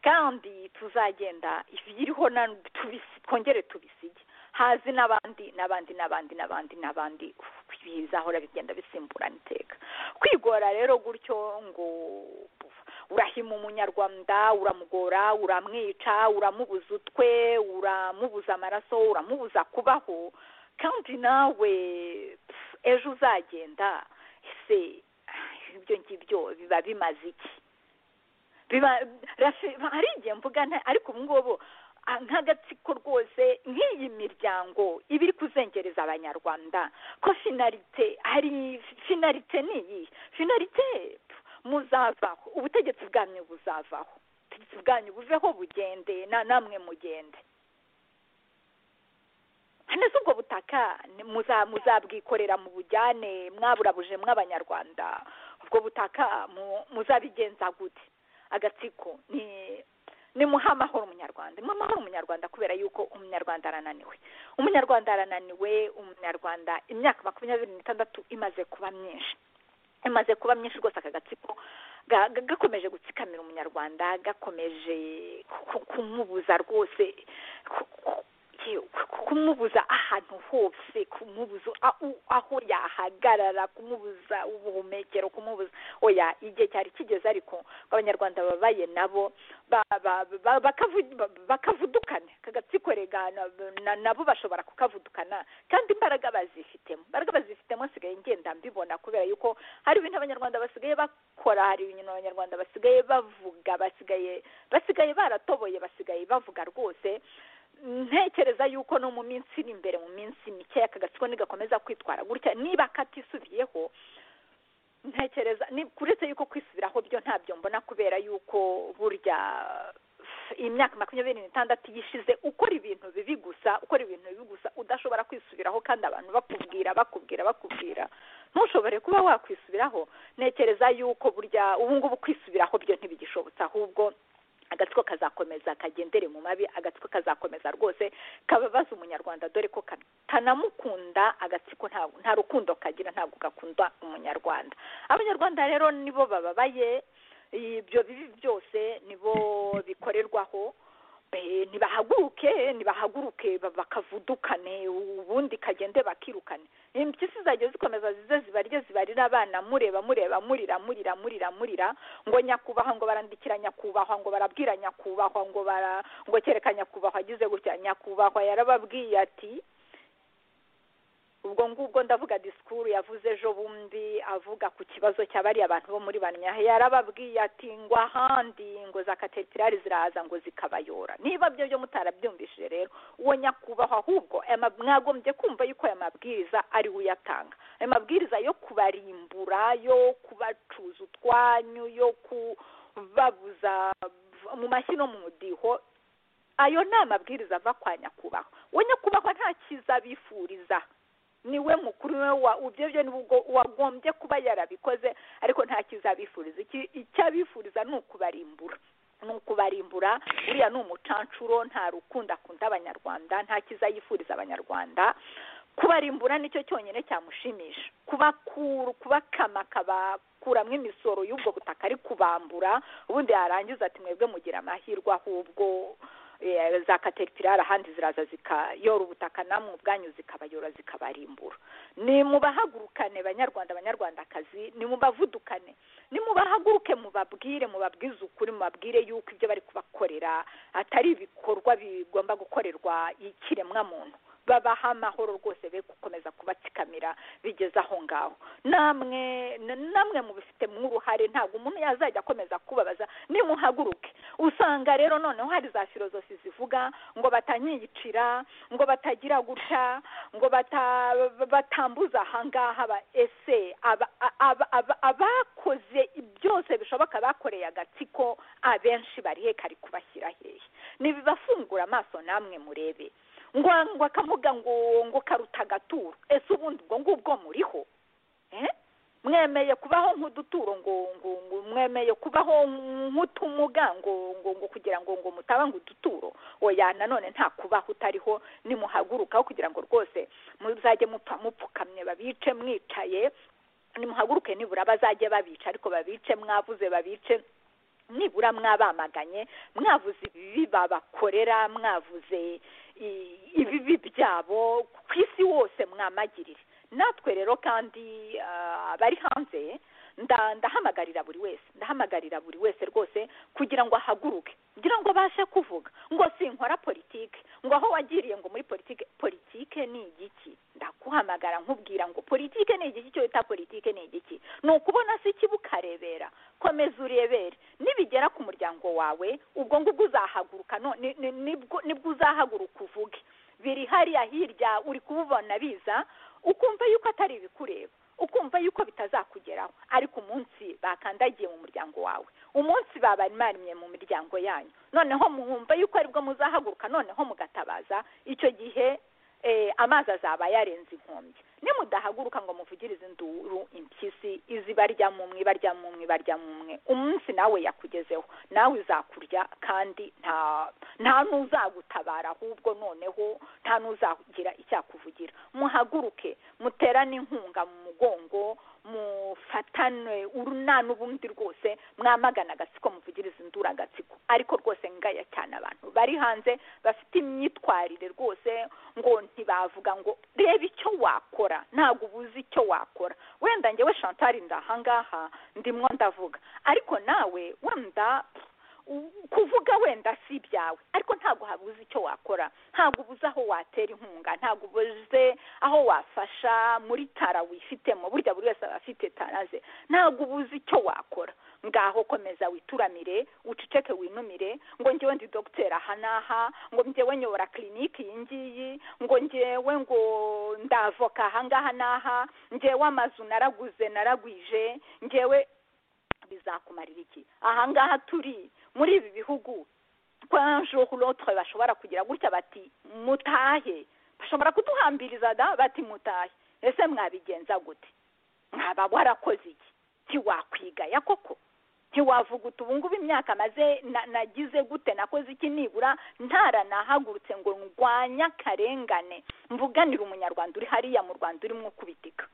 kandi tuzagenda ibiriho na tubisi twongere tubisige hazi n'abandi n'abandi n'abandi n'abandi n'abandi Uf, bizahora bigenda bisimburana iteka kwigora rero gutyo ngo urahima umunyarwanda uramugora uramwica uramubuza utwe uramubuza amaraso uramubuza kubaho kandi nawe pf, ejo uzagenda ese ibyo ngibyo biba bimaze iki biba rafi hari igihe mvuga nta ariko ubu ngubu ah, nk'agatsiko rwose nk'iyi miryango iba iri kuzengereza abanyarwanda ko finalite hari finalite ni iyi finalite pf, muzavaho ubutegetsi bwanyu buzavaho ubutegetsi bwanyu buveho bugende na namwe mugende haneze ubwo butaka ni- muza- muzabwikorera mu bujyane mwaburabuje mw'abanyarwanda ubwo butaka mu- muzabigenza gute agatsiko ni ni muhe amahoro umunyarwanda muhe amahoro umunyarwanda kubera yuko umunyarwanda arananiwe umunyarwanda arananiwe umunyarwanda imyaka makumyabiri n'itandatu imaze kuba myinshi imaze kuba myinshi rwose aka gatsiko ga- ga- gakomeje gutsikamira umunyarwanda gakomeje ku- kumubuza rwose ku- ku- ku- ku- kumubuza ahantu hose kumubuza aho- aho yahagarara kumubuza ubuhumekero kumubuza oya igihe cyari kigeze ariko ngo abanyarwanda babaye nabo ba- ba- ba- bakavu- ba- bakavudukana aka gatsiko rega na- na- nabo bashobora kukavudukana kandi imbaraga bazifitemo imbaraga bazifitemo nsigaye ngenda mbibona kubera yuko hari ibintu abanyarwanda basigaye bakora hari ibintu abanyarwanda basigaye bavuga basigaye basigaye baratoboye basigaye bavuga rwose ntekereza yuko no mu minsi iri imbere mu minsi mikeya aka gatsiko nigakomeza kwitwara gutya niba katisubiyeho ntekereza ni uretse yuko kwisubiraho byo ntabyo mbona kubera yuko burya iyi myaka makumyabiri n'itandatu yishize ukora ibintu bibi gusa ukora ibintu bibi gusa udashobora kwisubiraho kandi abantu bakubwira bakubwira bakubwira ntushobore kuba wakwisubiraho ntekereza yuko burya ubu ngubu kwisubiraho byo ntibigishobotse ahubwo agatsiko kazakomeza kagendere mu mabi agatsiko kazakomeza rwose kababaza umunyarwanda dore ko kanamukunda agatsiko nta- nta rukundo kagira ntabwo gakunda umunyarwanda abanyarwanda rero nibo bababaye ibyo bibi byose nibo bikorerwaho be- nibahaguruke nibahaguruke ba- bakavudukane ubundi kagende bakirukane impyisi zajya zikomeza zize zibarye zibarira abana mureba mureba murira murira murira murira ngo nyakubahwa ngo barandikira nyakubahwa ngo barabwira nyakubahwa ngo bara ngo kereka nyakubahwa agize gutya nyakubahwa yarababwiye ati ubwo ngubwo ndavuga disikuru yavuze ejo bundi avuga ku kibazo cya bariya abantu bo muri banya yarababwiye ati ngo ahandi ngo za kateterari ziraza ngo zikabayora niba byo byo mutarabyumvishije rero uwo nyakubahwa ahubwo aya ma- mwagombye kumva yuko aya mabwiriza ari we uyatanga aya mabwiriza yo kubarimbura yo kubacuza utwanyu yo kubabuza mu mashyi no mu mudiho ayo ni amabwiriza ava kwa nyakubahwa uwo nyakubahwa nta cyiza abifuriza niwe mukuru niwe wa ibyo byo nibwo wagombye kuba yarabikoze ariko nta kizabifuriza Iki- icyo abifuriza ni ukubarimbura ni ukubarimbura uriya ni umucancuro nta rukundo akunda abanyarwanda nta kizayifuriza abanyarwanda kubarimbura nicyo cyonyine cyamushimisha kubakura kubakama akabakuramo imisoro y'ubwo butaka ari kubambura ubundi yarangiza ati mwebwe mugira amahirwe ahubwo eh, za kateripirari ahandi ziraza zikayora ubutaka namwe ubwanyu zikabayora zikabarimbura ni mubahagurukane banyarwanda banyarwandakazi ni mubavudukane ni mubahaguruke mubabwire mubabwize ukuri mubabwire yuko ibyo bari kubakorera atari ibikorwa bigomba gukorerwa ikiremwamuntu babaha amahoro rwose be gukomeza kubatsikamira bigeze aho ngaho namwe na- namwe mubifitemo uruhare ntabwo umuntu yazajya akomeza kubabaza nimuhaguruke usanga rero noneho hari za filozofi zivuga ngo batanyiyicira ngo batagira gutya ngo bata, batambuza ahangaha ba ese aba- aba- aba- abakoze byose bishoboka bakoreye agatsiko abenshi bari he kari kubashyira hehe nibibafungura amaso namwe murebe ngo ngo akavuga ngo ngo karuta agaturo ese ubundi ubwo ngubwo muriho eh? mwemeye kubaho nk'uduturo ngo ngo ngo mwemeye kubaho nk'utumuga ngo ngo ngo kugira ngo ngo mutaba ngo uduturo oya nanone nta kubaho utariho nimuhagurukaho kugira ngo rwose muzajye mupfa mupfukamye babice mwicaye nimuhaguruke nibura bazajye babica ariko babice mwavuze babice nibura mwabamaganye mwavuze ibibi babakorera mwavuze i- ibibi byabo ku isi wose mwamagirire natwe rero kandi ah, abari hanze nda- ndahamagarira buri wese ndahamagarira buri wese rwose kugira ngo ahaguruke kugira ngo abashe kuvuga ngo sinkora politike ngo aho wagiriye ngo muri politike politike ni igiki ndakuhamagara nkubwira ngo politike ni igiki cyo wita politike ni igiki ni ukubona se ikiba ukarebera komeza urebere nibigera ku muryango wawe ubwo ngubwo uzahaguruka no- ni- ni- nibwo- nibwo uzahaguruka uvuge biri hariya hirya uri kububona biza ukumva yuko atari ibikureba ukumva yuko bitazakugeraho ariko umunsi bakandagiye mu muryango wawe umunsi babarimye mu miryango yanyu noneho mwumva yuko aribwo muzahaguruka noneho mugatabaza icyo gihe eh, amazi azaba yarenze inkombe nimudahaguruka ngo muvugirize induru impyisi izibarya mumwe ibarya mumwe ibarya mumwe umunsi nawe yakugezeho nawe uzakurya kandi nta nta n'uzagutabara ahubwo noneho nta n'uzagira icyakuvugira muhaguruke muterane inkunga mu mugongo mufatane uruna n'ubundi rwose mwamagana agatsiko muvugiriza induru agatsiko ariko rwose ngaya cyane abantu bari hanze bafite imyitwarire rwose ngo ntibavuga ngo reba icyo wakora ntabwo ubuze icyo wakora wenda ngewe shantari ndahangaha ndimwo ndavuga ariko nawe wenda u- kuvuga wenda si ibyawe ariko ntabwo habuze icyo wakora ntabwo ubuze aho watera inkunga ntabwo ubuze aho wafasha muri tara wifitemo burya buri wese aba afite tara ze ntabwo ubuze icyo wakora ngaho komeza wituramire uceceke winumire ngo njyewe ndi dogiteri aha n'aha ngo njyewe nyobora kiriniki iyi ngiyi ngo njyewe ngo ndavoka aha ngaha n'aha njyewe amazu naraguze naragwije njyewe bizakumarira iki aha ngaha turi muri ibi bihugu ko un jour ou l'autre bashobora kugira gutya bati mutahe bashobora kuduhambiriza da bati mutahe ese mwabigenza gute mwaba warakoze iki ntiwakwigaya koko ntiwavuga uti ubu ngubu imyaka maze na- nagize gute nakoze iki nibura ntaranahagurutse ngo ndwanye akarengane mvuganire umunyarwanda uri hariya mu rwanda urimo ukubitika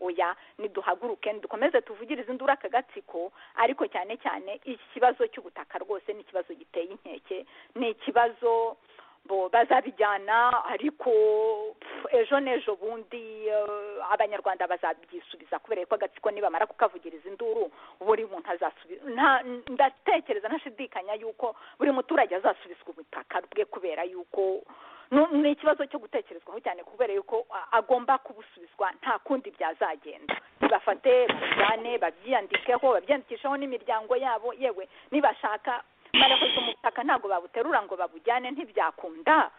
oya niduhaguruke dukomeze tuvugirize induru aka gatsiko ariko cyane cyane iki kibazo cy'ubutaka rwose ni ikibazo giteye inkeke ni ikibazo bo bazabijyana ariko pfu, ejo n'ejo bundi eh, abanyarwanda bazabyisubiza kubera ko agatsiko nibamara kukavugiriza induru buri muntu azasubiza nta- ndatekereza ntashidikanya yuko buri muturage azasubizwa ubutaka bwe kubera yuko nu- ni ikibazo cyo gutekerezwaho cyane kubera yuko a- agomba kubusubizwa nta kundi byazagenda bafate babijyane babyiyandikeho babyiyandikisheho n'imiryango yabo yewe nibashaka barakoze umutaka ntabwo babuterura ngo babujyane ntibyakunda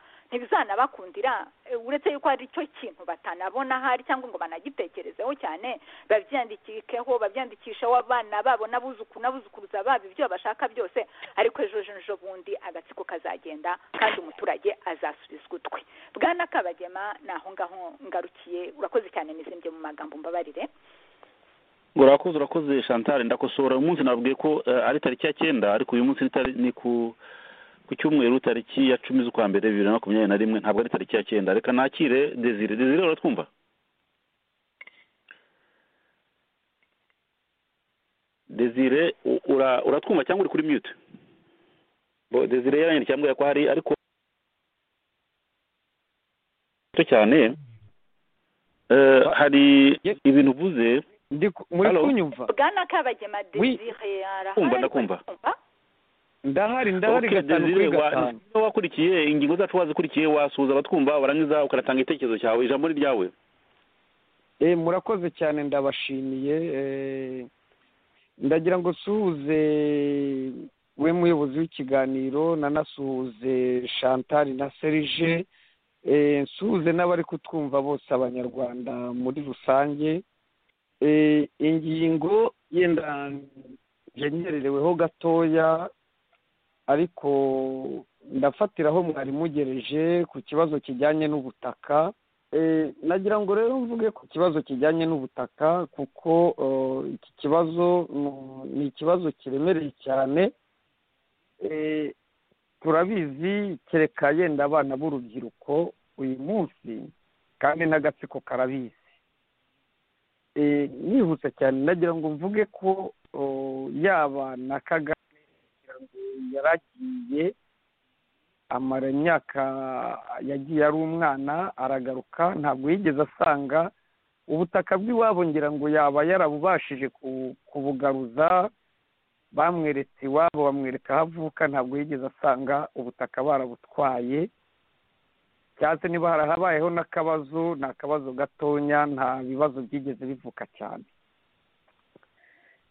ntibizanabakundira Eh, uretse yuko hari icyo kintu batanabona ahari cyangwa ngo banagitekerezeho cyane babyandikikeho babyandikisheho abana babo n'abuzuku n'abuzukuruza babo ibyo bashaka byose ariko ejo ejo bundi agatsiko kazagenda kandi umuturage azasubizwa utwe bwana kabagema ni aho ngaho ngarukiye urakoze cyane n'izimbye mu magambo mbabarire urakoze urakoze chantal ndakosora uyu munsi nabwiye ko eh, ari tariki ya cyenda ariko uyu munsi ni tari- ni ku ku cyumweru tariki ya cumi z'ukwa mbere bibiri na makumyabiri na rimwe ntabwo ari tariki ya cyenda reka nakire desire desire uratwumva desire u- ura- uratwumva cyangwa uri kuri mute Bo- desire yaranyandikira ambwira ko hari ariko gato cyane Eh, hari Ye- ibintu uvuze ndi ku- muri Hello? kunyumva bwana kabagema Oui. desire arahari Kumva, ariko ndakumva. arikumva? ndahari ndahari Okay, gatanu Desire, kuri wa- gatanu niba wakurikiye ingingo zacu wazikurikiye wasuhuza abatwumva warangiza ukanatanga igitekerezo cyawe ijambo ni ryawe Eh, murakoze cyane ndabashimiye eh, ndagira ngo suhuze we muyobozi w'ikiganiro nanasuhuze chantal na serge eh, nsuhuze n'abari kutwumva bose abanyarwanda muri rusange Eh, ingingo yenda ngenyerereweho gatoya ariko ndafatiraho mwari mugereje ku kibazo kijyanye n'ubutaka Eh, nagira ngo rero mvuge ku kibazo kijyanye n'ubutaka kuko eh, iki kibazo mm, ni ikibazo kiremereye cyane Eh, turabizi kereka yenda abana b'urubyiruko uyu munsi kandi n'agatsiko karabizi Eh, nihuse cyane nagira ngo mvuge ko oh, yaba na kagame nagira ngo yaragiye amara imyaka yagiye ari umwana aragaruka ntabwo yigeze asanga ubutaka bw'iwabo ngira ngo yaba yarabubashije ku- kubugaruza bamweretse iwabo bamwereka aho avuka ntabwo yigeze asanga ubutaka barabutwaye cyangwa se niba harabayeho n'akabazo ni akabazo gatonya nta bibazo byigeze bivuka cyane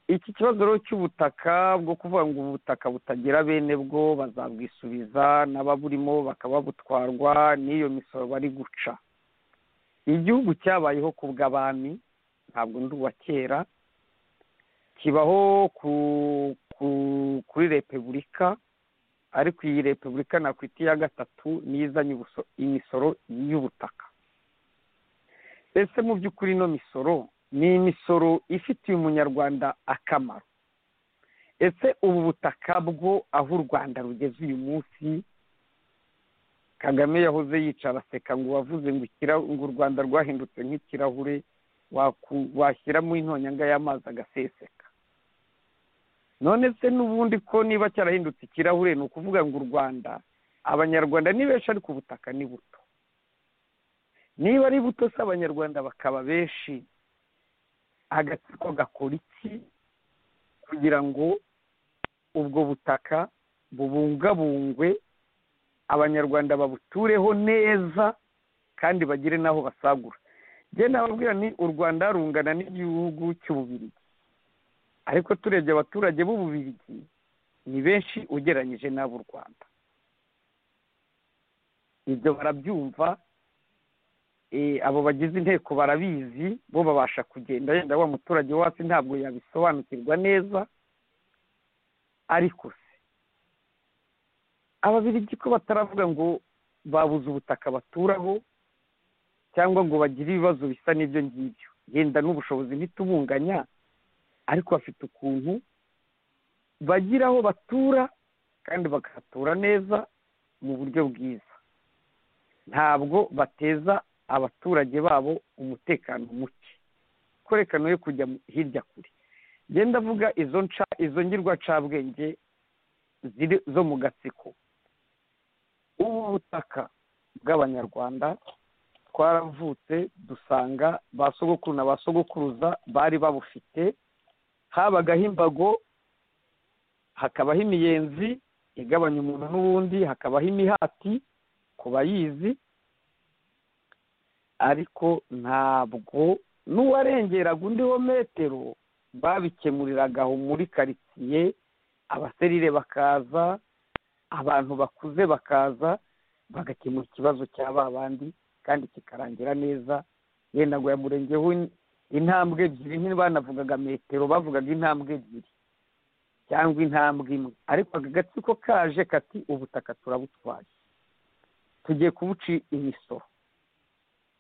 iki kibazo rero cy'ubutaka bwo kuvuga ngo ubutaka butagira bene bwo bazabwisubiza n'ababurimo bakaba butwarwa n'iyo misoro bari guca igihugu cyabayeho ku bw'abami ntabwo ndi uwa kera kibaho ku, ku, kuri repubulika ariko iyi repubulika nakwita iya gatatu niyo izanye ubuso- imisoro y'ubutaka ese mu by'ukuri ino misoro ni imisoro ifitiye umunyarwanda akamaro ese ubu butaka bwo aho u rwanda rugeze uyu munsi kagame yahoze yicara aseka ngo wavuze ngo ikira- ngo u rwanda rwahindutse nk'ikirahure waku- washyiramo intonyanga y'amazi agaseseka none se n'ubundi ko niba cyarahindutse ikirahure ni ukuvuga ngo u rwanda abanyarwanda ni benshi ariko ubutaka ni buto niba ari buto se abanyarwanda bakaba benshi agatsiko gakora iki kugira ngo ubwo butaka bubungabungwe abanyarwanda babutureho neza kandi bagire n'aho basagura njye nababwira ni u rwanda rungana n'igihugu cy'ububirigi ariko turebye abaturage b'ububirigi ni benshi ugereranyije n'ab'u rwanda ibyo barabyumva eh, abo bagize inteko barabizi bo babasha kugenda yenda wa muturage wo hasi ntabwo yabisobanukirwa neza ariko se ababirigi ko bataravuga ngo babuze ubutaka baturaho cyangwa ngo bagire ibibazo bisa n'ibyo ngibyo yenda n'ubushobozi ntitubunganya ariko bafite ukuntu bagira aho batura kandi bakahatura neza mu buryo bwiza ntabwo bateza abaturage babo umutekano muke imikorekano yo kujya hirya kure genda avuga izo nca izo ngirwa ncabwenge ziri zo mu gatsiko ubu butaka bw'abanyarwanda twaravutse dusanga ba sogokuru na ba sogokuruza bari babufite habagaho imbago hakabaho imiyenzi igabanya umuntu n'ubundi hakabaho imihati ku bayizi ariko ntabwo n'uwarengeraga undi wo metero babikemuriraga aho muri karitsiye abaserire bakaza abantu bakuze bakaza bagakemura ikibazo cya ba bandi kandi kikarangira neza yenda ngo yamurengeho intambwe ebyiri ntibanavugaga metero bavugaga intambwe ebyiri cyangwa intambwe imwe ariko aka gatsiko kaje kati ubutaka turabutwaye tugiye kubuci imisoro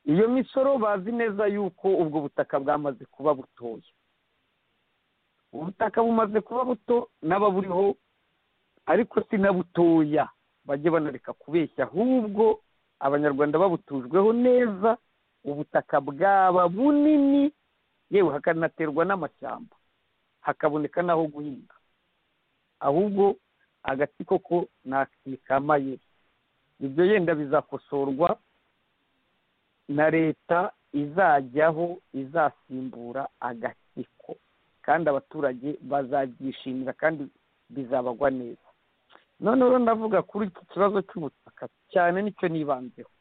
iyo misoro bazi neza yuko ubwo butaka bwamaze kuba butoya ubutaka bumaze kuba buto n'ababuriho ariko si na butoya bajye banareka kubeshya ahubwo abanyarwanda babutujweho neza ubutaka bwaba bunini yewe hakanaterwa n'amashyamba hakaboneka n'aho guhinga ahubwo agatsiko ko ntakikamaye ibyo yenda bizakosorwa na leta izajyaho izasimbura agatsiko kandi abaturage bazabyishimira kandi bizabagwa neza noneho ndavuga kuri iki kibazo cy'ubutaka cyane nicyo nibanzeho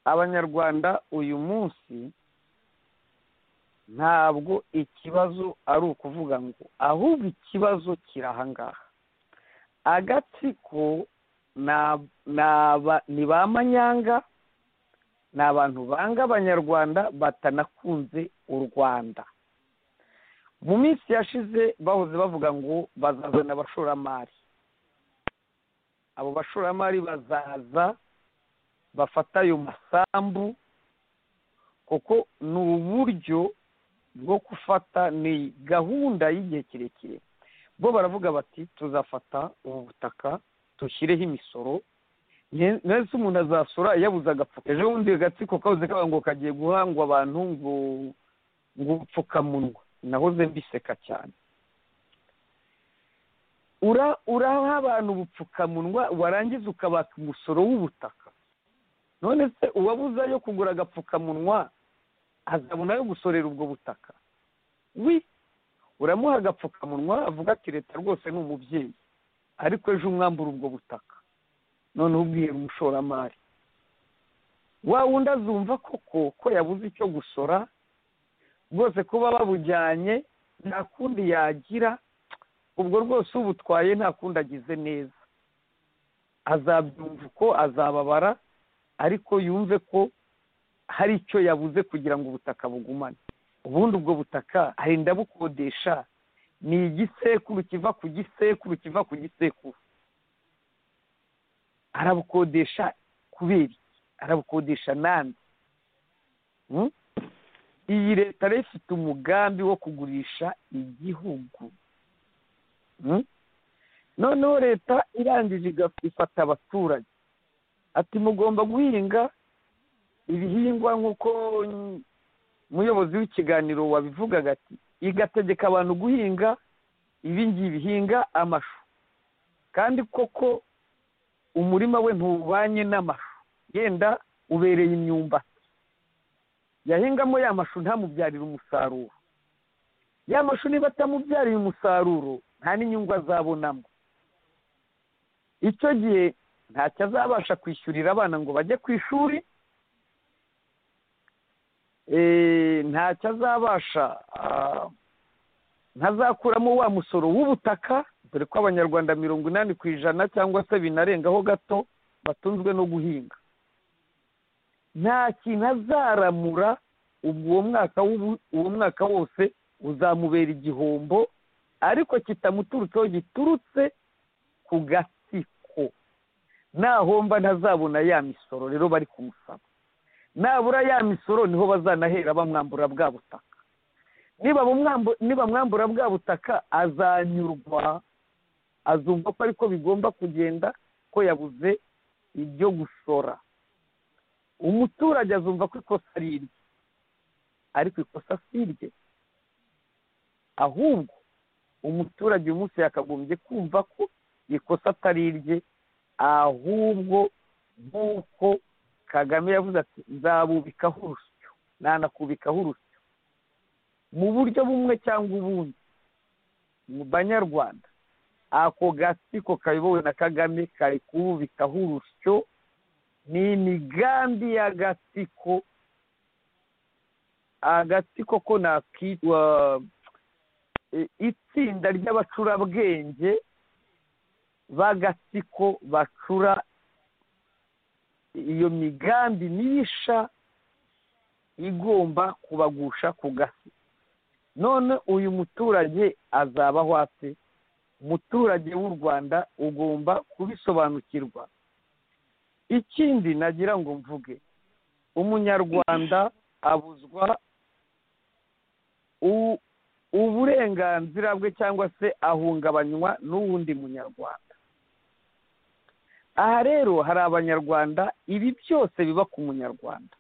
abanyarwanda uyu munsi ntabwo ikibazo ari ukuvuga ngo ahubwo ikibazo kiri ahangaha agatsiko ni ba manyanga ni abantu banga abanyarwanda batanakunze u rwanda mu minsi yashize bahoze bavuga ngo bazazana abashoramari abo bashoramari bazaza bafata ayo masambu kuko ni uburyo bwo gufata ni gahunda y'igihe kirekire bo baravuga bati tuzafata ubu butaka dushyireho imisoro ndetse umuntu azasora yabuze agapfuka ejo bundi agatsiko kabuze kaba ngo kagiye guhangwa abantu ngo ngo upfukamunwa nahoze mbiseka cyane uraha abantu ubupfukamunwa warangiza ukabaka umusoro w'ubutaka none se uwabuze ayo kugura agapfukamunwa azabona ayo gusorera ubwo butaka wi uramuha agapfukamunwa avuga ati leta rwose ni umubyeyi ariko ejo umwambura ubwo butaka noneho ubwira umushoramari wa wundi azumva koko ko yabuze icyo gusora rwose kuba babujyanye nta kundi yagira ubwo rwose ubutwaye nta kundi agize neza azabyumva uko azababara ariko yumve ko hari icyo yabuze kugira ngo ubutaka bugumane ubundi ubwo butaka arenda bukodesha ni igisekuru kiva ku gisekuru kiva ku gisekuru arabukodesha kubera iki arabukodesha n'andi iyi leta rero ifite umugambi wo kugurisha igihugu noneho leta irangije ifata abaturage ati mugomba guhinga ibihingwa nk'uko umuyobozi w'ikiganiro wabivugaga ati igategeka abantu guhinga ibingibi bihinga amashu kandi koko umurima we ntubanye n'amashu yenda ubereye imyumbati yahingamo ya mashu ntamubyarire umusaruro ya mashu niba atamubyariye umusaruro nta n'inyungu azabonamo icyo gihe ntacyo azabasha kwishyurira abana ngo bajye ku ishuri ntacyo azabasha ntazakuramo wa musoro w'ubutaka dore ko abanyarwanda mirongo inani ku ijana cyangwa se binarengaho gato batunzwe no guhinga nta kintu azaramura uwo mwaka uwo mwaka wose uzamubera igihombo ariko kitamuturutseho giturutse ku gatsiko nahomba ntazabona ya misoro rero bari kumusaba nabura ya misoro niho bazanahera bamwambura bwa butaka niba mwambura bwa butaka azanyurwa azumva ko ariko bigomba kugenda ko yabuze ibyo gusora umuturage azumva ko ikosa ari irye ariko ikosa si irye ahubwo umuturage uyu munsi yakagombye kumva ko ikosa atari irye ahubwo nk'uko kagame yavuze ati nzabubikaho urusyo nanakubikaho urusyo mu buryo bumwe cyangwa ubundi mu banyarwanda ako gatsiko kayobowe na kagame kari kububikaho urusyo ni imigambi y'agatsiko agatsiko ko nakitwa itsinda ry'abacurabwenge b'agatsiko bacura iyo migambi mibisha igomba kubagusha ku gasi none uyu muturage azabaho ate umuturage w'u rwanda ugomba kubisobanukirwa ikindi nagira ngo mvuge umunyarwanda abuzwa uburenganzira bwe cyangwa se ahungabanywa n'uwundi munyarwanda aha rero hari abanyarwanda ibi byose biba ku munyarwanda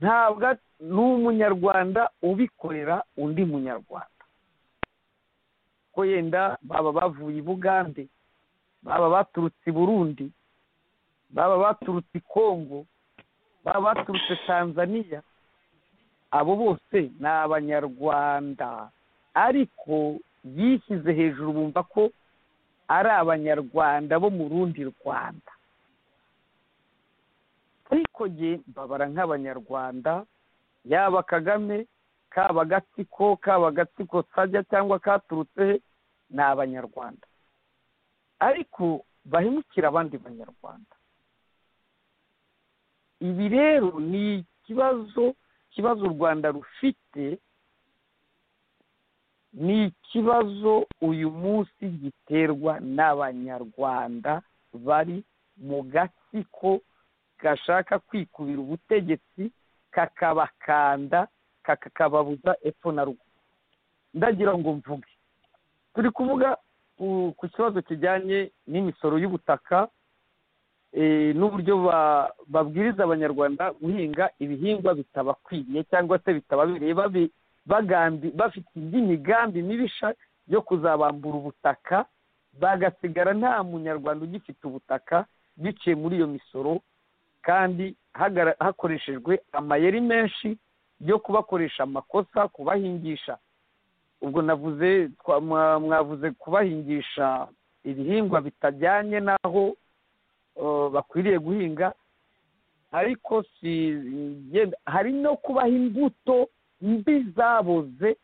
ntabwo ni umunyarwanda ubikorera undi munyarwanda ko yenda baba bavuye i bugande baba baturutse i burundi baba baturutse i kongo baba baturutse tanzaniya abo bose ni abanyarwanda ariko yishyize hejuru bumva ko ari abanyarwanda bo mu rundi rwanda ariko jye mbabara nk'abanyarwanda yaba kagame kaba gatsiko kaba gatsiko sajya cyangwa katurutse he ni abanyarwanda ariko bahemukira abandi banyarwanda ibi rero ni ikibazo ikibazo u rwanda rufite ni ikibazo uyu munsi giterwa n'abanyarwanda bari mu gatsiko gashaka kwikubira ubutegetsi kakabakanda kakababuza epfo na ruguru ndagira ngo mvuge turi kuvuga ku kibazo kijyanye n'imisoro y'ubutaka n'uburyo babwiriza abanyarwanda guhinga ibihingwa bitabakwiye cyangwa se bitababereye bafite indi migambi mibisha yo kuzabambura ubutaka bagasigara nta munyarwanda ugifite ubutaka biciye muri iyo misoro kandi hakoreshejwe amayeri menshi yo kubakoresha amakosa kubahingisha ubwo navuze mwavuze kubahingisha ibihingwa bitajyanye n'aho bakwiriye guhinga ariko si hari no kubaha imbuto mbi zaboze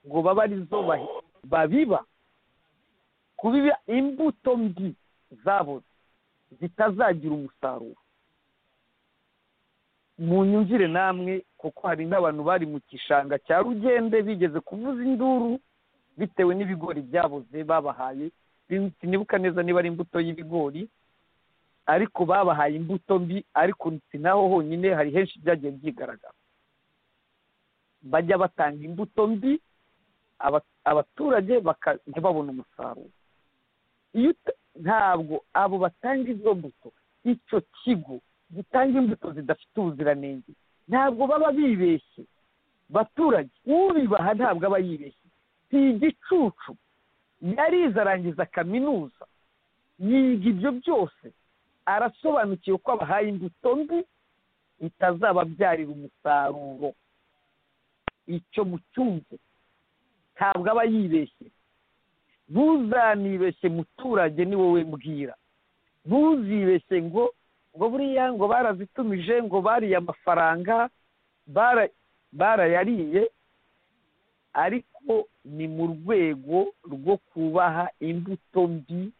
ngo babe arizo babiba kubiba imbuto mbi zaboze zitazagira umusaruro mu nyumvire namwe kuko hari n'abantu bari mu gishanga cya rugende bigeze kuvuza induru bitewe n'ibigori byaboze babahaye sinibuka neza niba ari imbuto y'ibigori ariko babahaye imbuto mbi ariko si naho honyine hari henshi byagiye byigaragara bajya batanga imbuto mbi abaturage ntibabone umusaruro ntabwo abo batanga izo mbuto icyo kigo gitanga imbuto zidafite ubuziranenge ntabwo baba bibeshye baturage ubibaha ntabwo aba yibeshye si igicucu yarize arangiza kaminuza yiga ibyo byose arasobanukiwe ko abahaye imbuto mbi bitazababyarira umusaruro icyo mucyumve ntabwo aba yibeshye ntuzanibeshye muturage ni wowe mbwira ntuzibeshye ngo ngo buriya ngo barazitumije ngo bariye amafaranga barayariye ariko ni mu rwego rwo kubaha imbuto mbi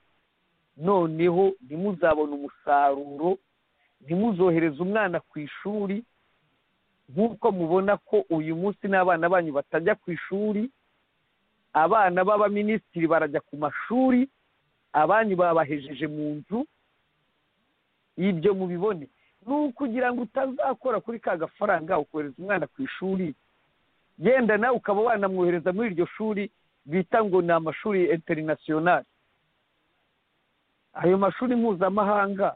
noneho ntimuzabone umusaruro ntimuzohereze umwana ku ishuri nk'uko mubona ko uyu munsi n'abana banyu batajya ku ishuri abana b'abaminisitiri barajya ku mashuri abanyu babahejeje mu nzu ibyo mubibone ni ukugira ngo utazakora kuri ka gafaranga ukohereza umwana ku ishuri yenda nawe ukaba wanamwohereza muri iryo shuri bita ngo ni amashuri interinasiyonari ayo mashuri mpuzamahanga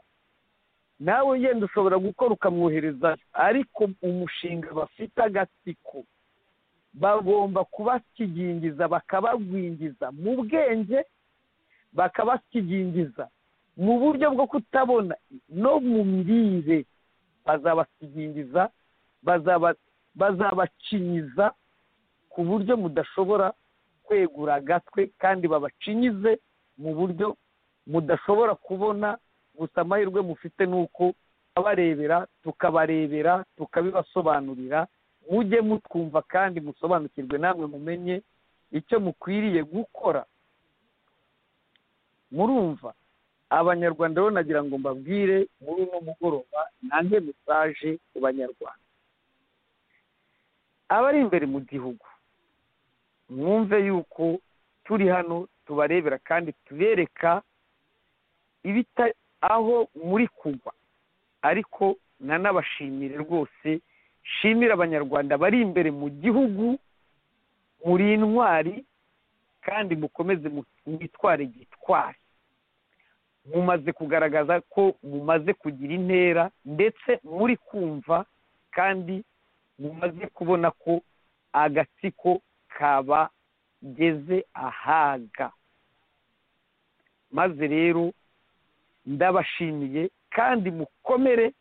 nawe yenda ushobora gukora ukamwoherezayo ariko umushinga bafite agatsiko bagomba kubakigingiza bakabagwingiza mu bwenge bakabakigingiza mu buryo bwo kutabona no mu mirire bazabakigingiza bazabacinyiza ku buryo mudashobora kwegura agatwe kandi babacinyize mu buryo mudashobora kubona gusa amahirwe mufite ni uko abarebera tukabarebera tukabibasobanurira mujye mutwumva kandi musobanukirwe namwe mumenye icyo mukwiriye gukora murumva abanyarwanda rero nagira ngo mbabwire muri uno mugoroba nange mesaje ku banyarwanda abari imbere mu gihugu mwumve yuko turi hano tubarebera kandi tubereka ibita aho muri kugwa ariko nanabashimire rwose shimira abanyarwanda bari imbere mu gihugu muri intwari kandi mukomeze mwitware gitwari mumaze kugaragaza ko mumaze kugira intera ndetse muri kumva kandi mumaze kubona ko agatsiko kabageze ahaga maze rero ndabashimiye kandi mukomere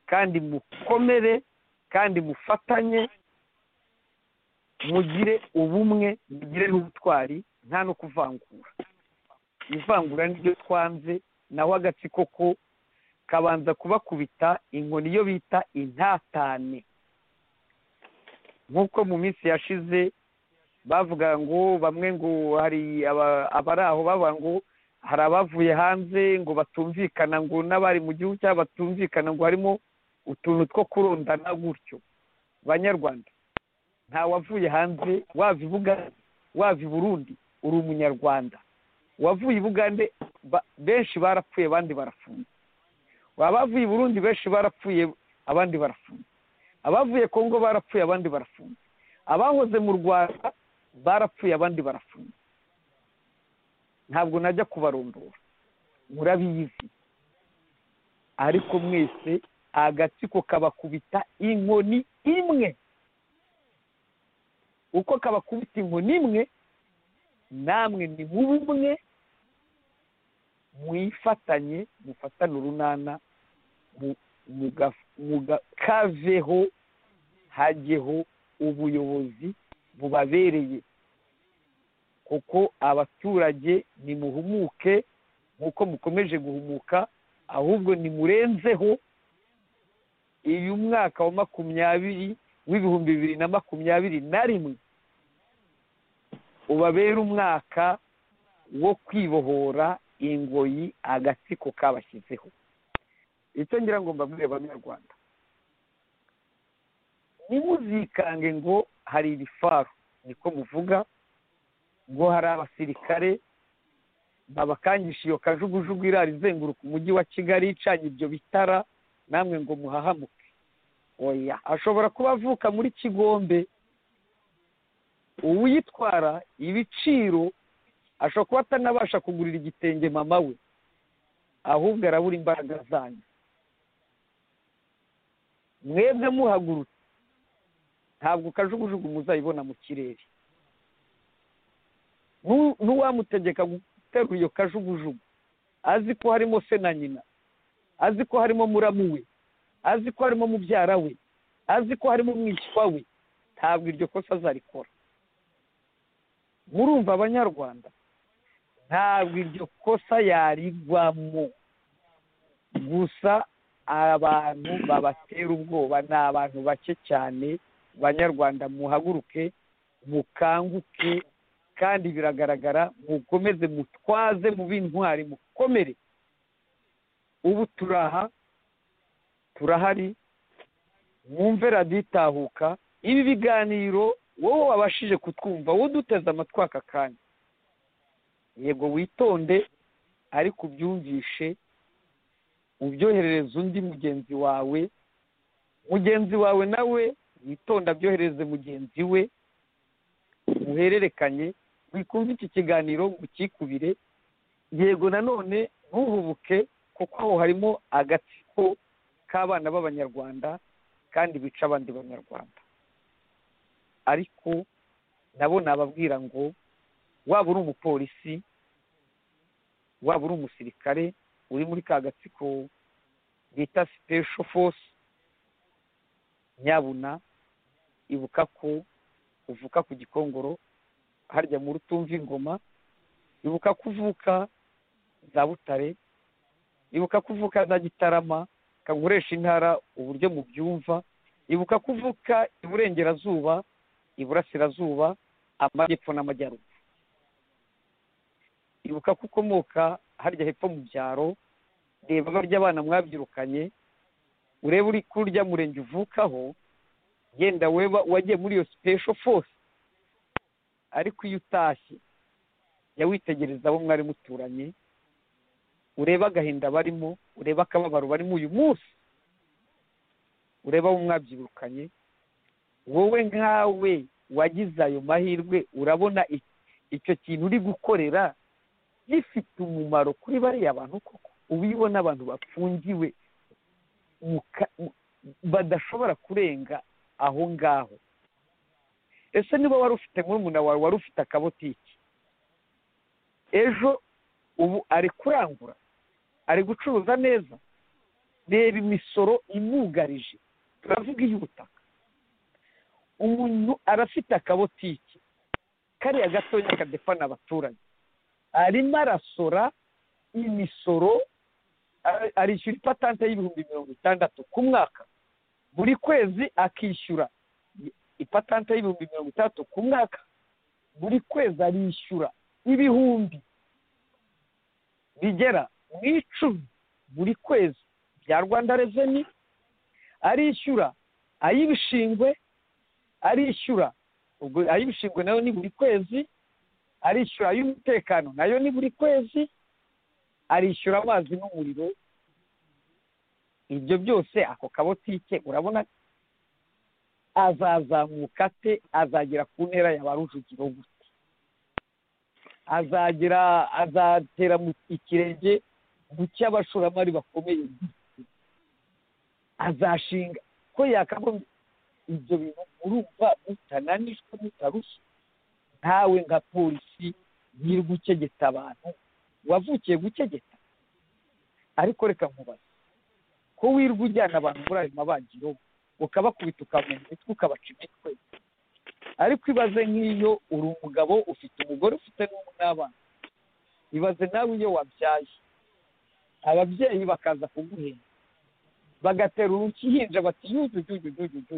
kandi mukomere kandi mufatanye mugire ubumwe mugire n'ubutwari nta no kuvangura ivangura niryo twanze naho agatsiko ko kabanza kubakubita inkoni iyo bita intatane nk'uko mu minsi yashize bavuga ngo bamwe ngo hari abari aho bavuga ngo hari abavuye hanze ngo batumvikana ngo n'abari mu gihugu cyabo batumvikana ngo harimo utuntu two kurundana gutyo banyarwanda nta wavuye hanze wava i bugande wava i burundi uri umunyarwanda wavuye i bugande benshi barapfuye abandi barafunze abavuye i burundi benshi barapfuye abandi barafunze abavuye kongo barapfuye abandi barafunze abahoze mu rwanda barapfuye abandi barafunze ntabwo najya kubarondora murabizi ariko mwese agatsiko kabakubita inkoni imwe uko kabakubita inkoni imwe namwe ni bumwe mwifatanye mufatane urunana mukaveho hajyeho ubuyobozi bubabereye kuko abaturage nimuhumuke nk'uko mukomeje guhumuka ahubwo nimurenzeho uyu mwaka wa makumyabiri w'ibihumbi bibiri na makumyabiri na rimwe ubabera umwaka wo kwibohora ingoyi agatsiko kabashyizeho icyo ngira ngo mbabwire banyarwanda ntimuzikange ngo hari ibifaru niko muvuga ngo hari abasirikare babakangisha iyo kajugujugu irara izenguruka umujyi wa kigali icanye ibyo bitara namwe ngo muhahamuke oya ashobora kuba avuka muri kigombe uwuyitwara ibiciro ashobora kuba atanabasha kugurira igitenge mama we ahubwo arabura imbaraga zanyu mwebwe muhagurutse ntabwo kajugujugu muzayibona mu kirere n'uwamutegeka guterura iyo kajugujugu azi ko harimo se na nyina azi ko harimo muramu we azi ko harimo mubyara we azi ko harimo umwishywa we ntabwo iryo kosa azarikora murumva abanyarwanda ntabwo iryo kosa yarigwamo gusa abantu babatera ubwoba ni abantu bake cyane banyarwanda muhaguruke mukanguke kandi biragaragara mukomeze mutwaze mu b'intwari mukomere ubu turaha turahari mwumve radiyo itahuka ibi biganiro wowe wabashije kutwumva wowe uduteze amatwi aka kanya yego witonde ariko ubyumvishe ubyoherereze undi mugenzi wawe mugenzi wawe nawe witonde abyohereze mugenzi we muhererekanye wikumve iki kiganiro ngo ukikubire yego nanone ntuhubuke kuko aho harimo agatsiko k'abana b'abanyarwanda kandi bica abandi banyarwanda ariko nabo nababwira ngo waba uri umupolisi waba uri umusirikare uri muri ka gatsiko bita sipesho fosi nyabuna ibuka ko uvuka ku gikongoro harya mu rutumva ingoma ibuka ko uvuka za butare ibuka ko uvuka za gitarama kanguresha intara uburyo mu byumva ibuka ko uvuka iburengerazuba iburasirazuba amajyepfo n'amajyaruguru ibuka ko ukomoka harya hepfo mu byaro reba barya abana mwabyirukanye urebe uri kurya murenge uvukaho yenda weba wagiye muri iyo sipesho fose ariko iyo utashye jya witegereza abo mwari muturanye urebe agahinda barimo urebe akababaro barimo uyu munsi urebe abo mwabyirukanye wowe nkawe wagize ayo mahirwe urabona icyo kintu uri gukorera gifite umumaro kuri bariya bantu koko uba ubibona abantu bafungiwe badashobora kurenga aho ngaho ese niba wari ufite murumuna wawe wari ufite akabotiki ejo ubu ari kurangura ari gucuruza neza reba imisoro imugarije turavuga iy'ubutaka umuntu arafite akabotiki kariya gatoya kadefana abaturage arimo arasora imisoro arishyura ipatante y'ibihumbi mirongo itandatu ku mwaka buri kwezi akishyura ipatante y'ibihumbi mirongo itandatu ku mwaka buri kwezi arishyura ibihumbi bigera mu icumi buri kwezi bya rwanda reveni arishyura ay'ibishingwe arishyura ubwo ay'ibishingwe nayo ni buri kwezi arishyura ay'umutekano nayo ni buri kwezi arishyura amazi n'umuriro ibyo byose ako kabotike urabona azazamuka ate azagera ku ntera ya ba rujugiro gute azagera azatera ikirenge mu cy'abashoramari bakomeye azashinga ko yakagombye ibyo bintu urumva mutananijwe mutarushye ntawe nka polisi nyiri gucegeta abantu wavukiye gucegeta ariko reka nkubaze ko wirwa ujyana abantu muri ayo mabagiro ukabakubita ukamenya imitwe ukabaca imitwe ariko ibaze nk'iyo uri umugabo ufite umugore ufite n'abana ibaze nawe iyo wabyaye ababyeyi bakaza kuguhenda bagatera urukinja bati yudu yudu yudu yudu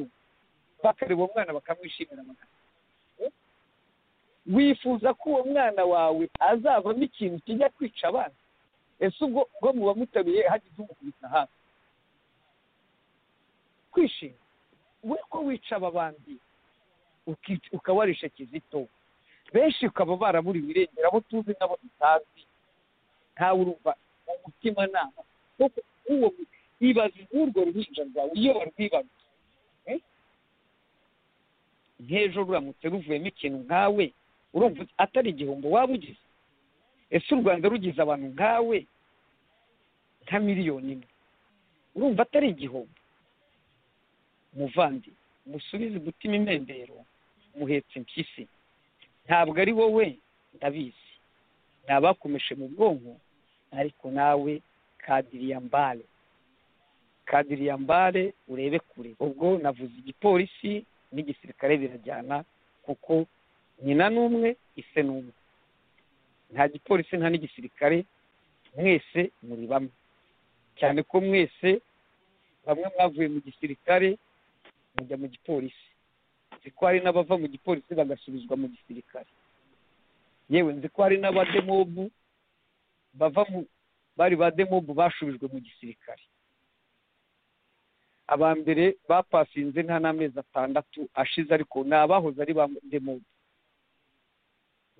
bakareba uwo mwana bakamwishimira wifuza ko uwo mwana wawe azavamo ikintu kijya kwica abana ese ubwo ubwo muba mutaruye hagize umukubita hafi kwishima we ko wica aba bandi ukabarisha kizito benshi ukaba baraburiwe irengero abo tuzi n'abo tutazi ntawe urumva mu mutima nama kuko uwo ibaze nk'urwo ruhinja rwawe iyo warwibarutse nk'ejo ruramutse ruvuyemo ikintu nkawe urumva atari igihombo waba ugize ese u rwanda rugize abantu nkawe nka miliyoni imwe urumva atari igihombo muvandi musubize gutima imendero muhetse impyisi ntabwo ari wowe ndabizi ni abakomeshe mu bwonko ariko nawe kadiriyambare kadiriyambare urebe kure ubwo navuze igipolisi n'igisirikare birajyana kuko nyina ni umwe ise ni umwe nta gipolisi nta n'igisirikare mwese muri bamwe cyane ko mwese bamwe mwavuye mu gisirikare mujya mu gipolisi nzi ko hari n'abava mu gipolisi bagasubizwa mu gisirikare yewe nzi ko hari n'abademobu bava mu bari ba demobu bashubijwe mu gisirikare aba mbere bapasinze nta n'amezi atandatu ashize ariko ni abahoze ari ba demobu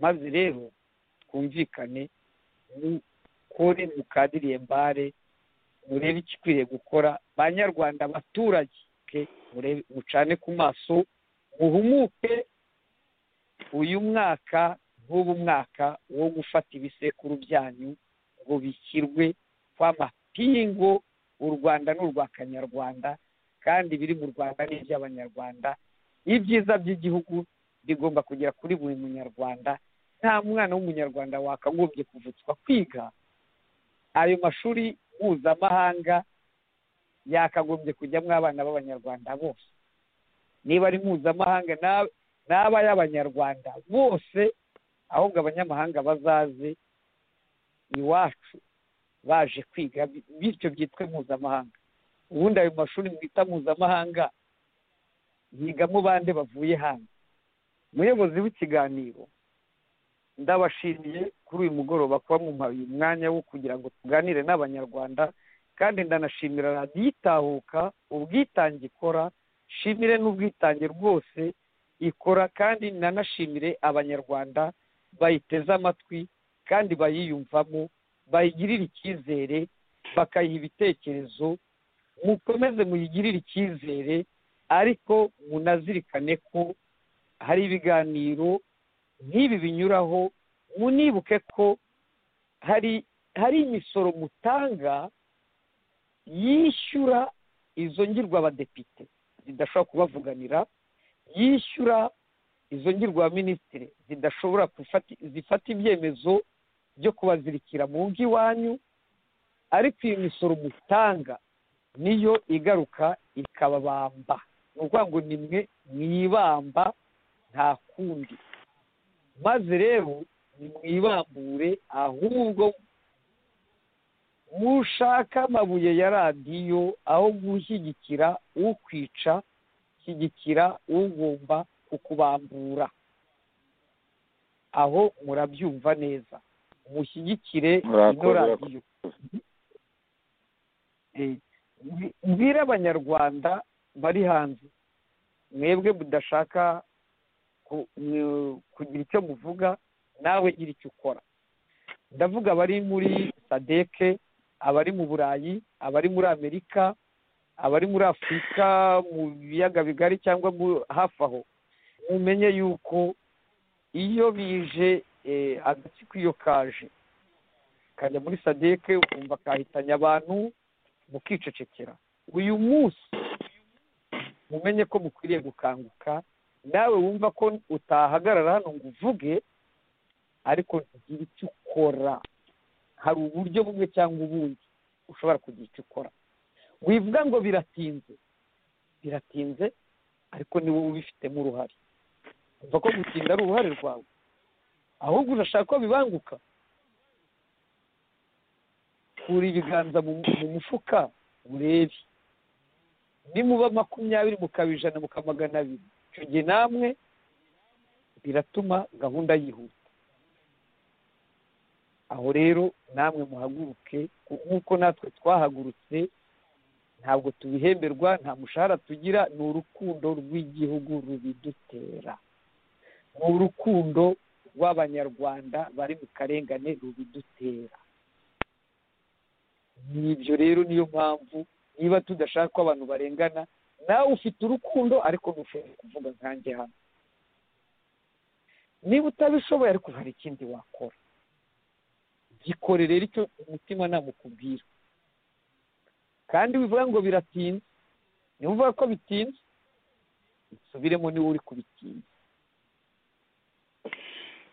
maze rero twumvikane mukore mukadiriye mbare murebe ikikwiriye gukora banyarwanda abaturage mucane ku maso muhumuke uyu mwaka nk'ubu mwaka wo gufata ibisekuru byanyu ngo bishyirwe kw'amapingo u rwanda ni urwa kanyarwanda kandi ibiri mu rwanda ni iby'abanyarwanda ibyiza by'igihugu bigomba kugera kuri buri munyarwanda nta mwana w'umunyarwanda wakagombye kuvutswa kwiga ayo mashuri mpuzamahanga yakagombye kujyamo abana b'abanyarwanda bose niba ari mpuzamahanga n'aba y'abanyarwanda bose ahubwo abanyamahanga bazaze iwacu baje kwiga bityo byitwe mpuzamahanga ubundi ayo mashuri mwita mpuzamahanga yigamo bande bavuye hanze umuyobozi w'ikiganiro ndabashimiye kuri uyu mugoroba kuba mumpaye uyu mwanya wo kugira ngo tuganire n'abanyarwanda kandi ndanashimira radiyo itahuka ubwitange ikora shimire n'ubwitange rwose ikora kandi nanashimire abanyarwanda bayiteze amatwi kandi bayiyumvamo bayigirire icyizere bakayiha ibitekerezo mukomeze muyigirire icyizere ariko munazirikane ko hari ibiganiro nk'ibi binyuraho munibuke ko hari hari imisoro mutanga yishyura izo ngirwabadepite zidashobora kubavuganira yishyura izo ngirwaminisitiri zidashobora zifata ibyemezo byo kubazirikira mu ngo iwanyu ariko iyi misoro mutanga niyo igaruka ikababamba ni ukuvuga ngo ni mwe mwibamba nta kundi maze rero nimwibambure ahubwo mushaka amabuye ya radiyo aho gushyigikira ukwica shyigikira ugomba kukubambura aho murabyumva neza mushyigikire ino radiyo mbwire abanyarwanda bari hanze mwebwe mudashaka kugira icyo muvuga nawe gira icyo ukora ndavuga abari muri sadeke abari mu burayi abari muri amerika abari muri afurika mu biyaga bigari cyangwa hafi aho mumenye yuko iyo bije agatsiko iyo kaje kajya muri sadeke ukumva kahitanye abantu mukicecekera uyu munsi mumenye ko mukwiriye gukanguka nawe wumva ko utahagarara hano ngo uvuge ariko ntugire icyo ukora hari uburyo bumwe cyangwa ubundi ushobora kugira icyo ukora wivuga ngo biratinze biratinze ariko ni wowe ubifitemo uruhare wumva ko gutinda ari uruhare rwawe ahubwo urashaka ko bibanguka kura ibiganza mu mufuka urebe nimuba makumyabiri mukaba ijana mukaba magana abiri icyo gihe namwe biratuma gahunda yihuta aho rero namwe muhaguruke nk'uko natwe twahagurutse ntabwo tubihemberwa nta mushahara tugira ni urukundo rw'igihugu rubidutera ni urukundo rw'abanyarwanda bari mu karengane rubidutera nibyo rero niyo mpamvu niba tudashaka ko abantu barengana nawe ufite urukundo ariko ntushobora kuvuga nkanjye hano niba utabishoboye ariko hari ikindi wakora gikore rero icyo umutima namukubwira kandi wivuga ngo biratinze niba uvuga ko bitinze usubiremo niba uri kubitinza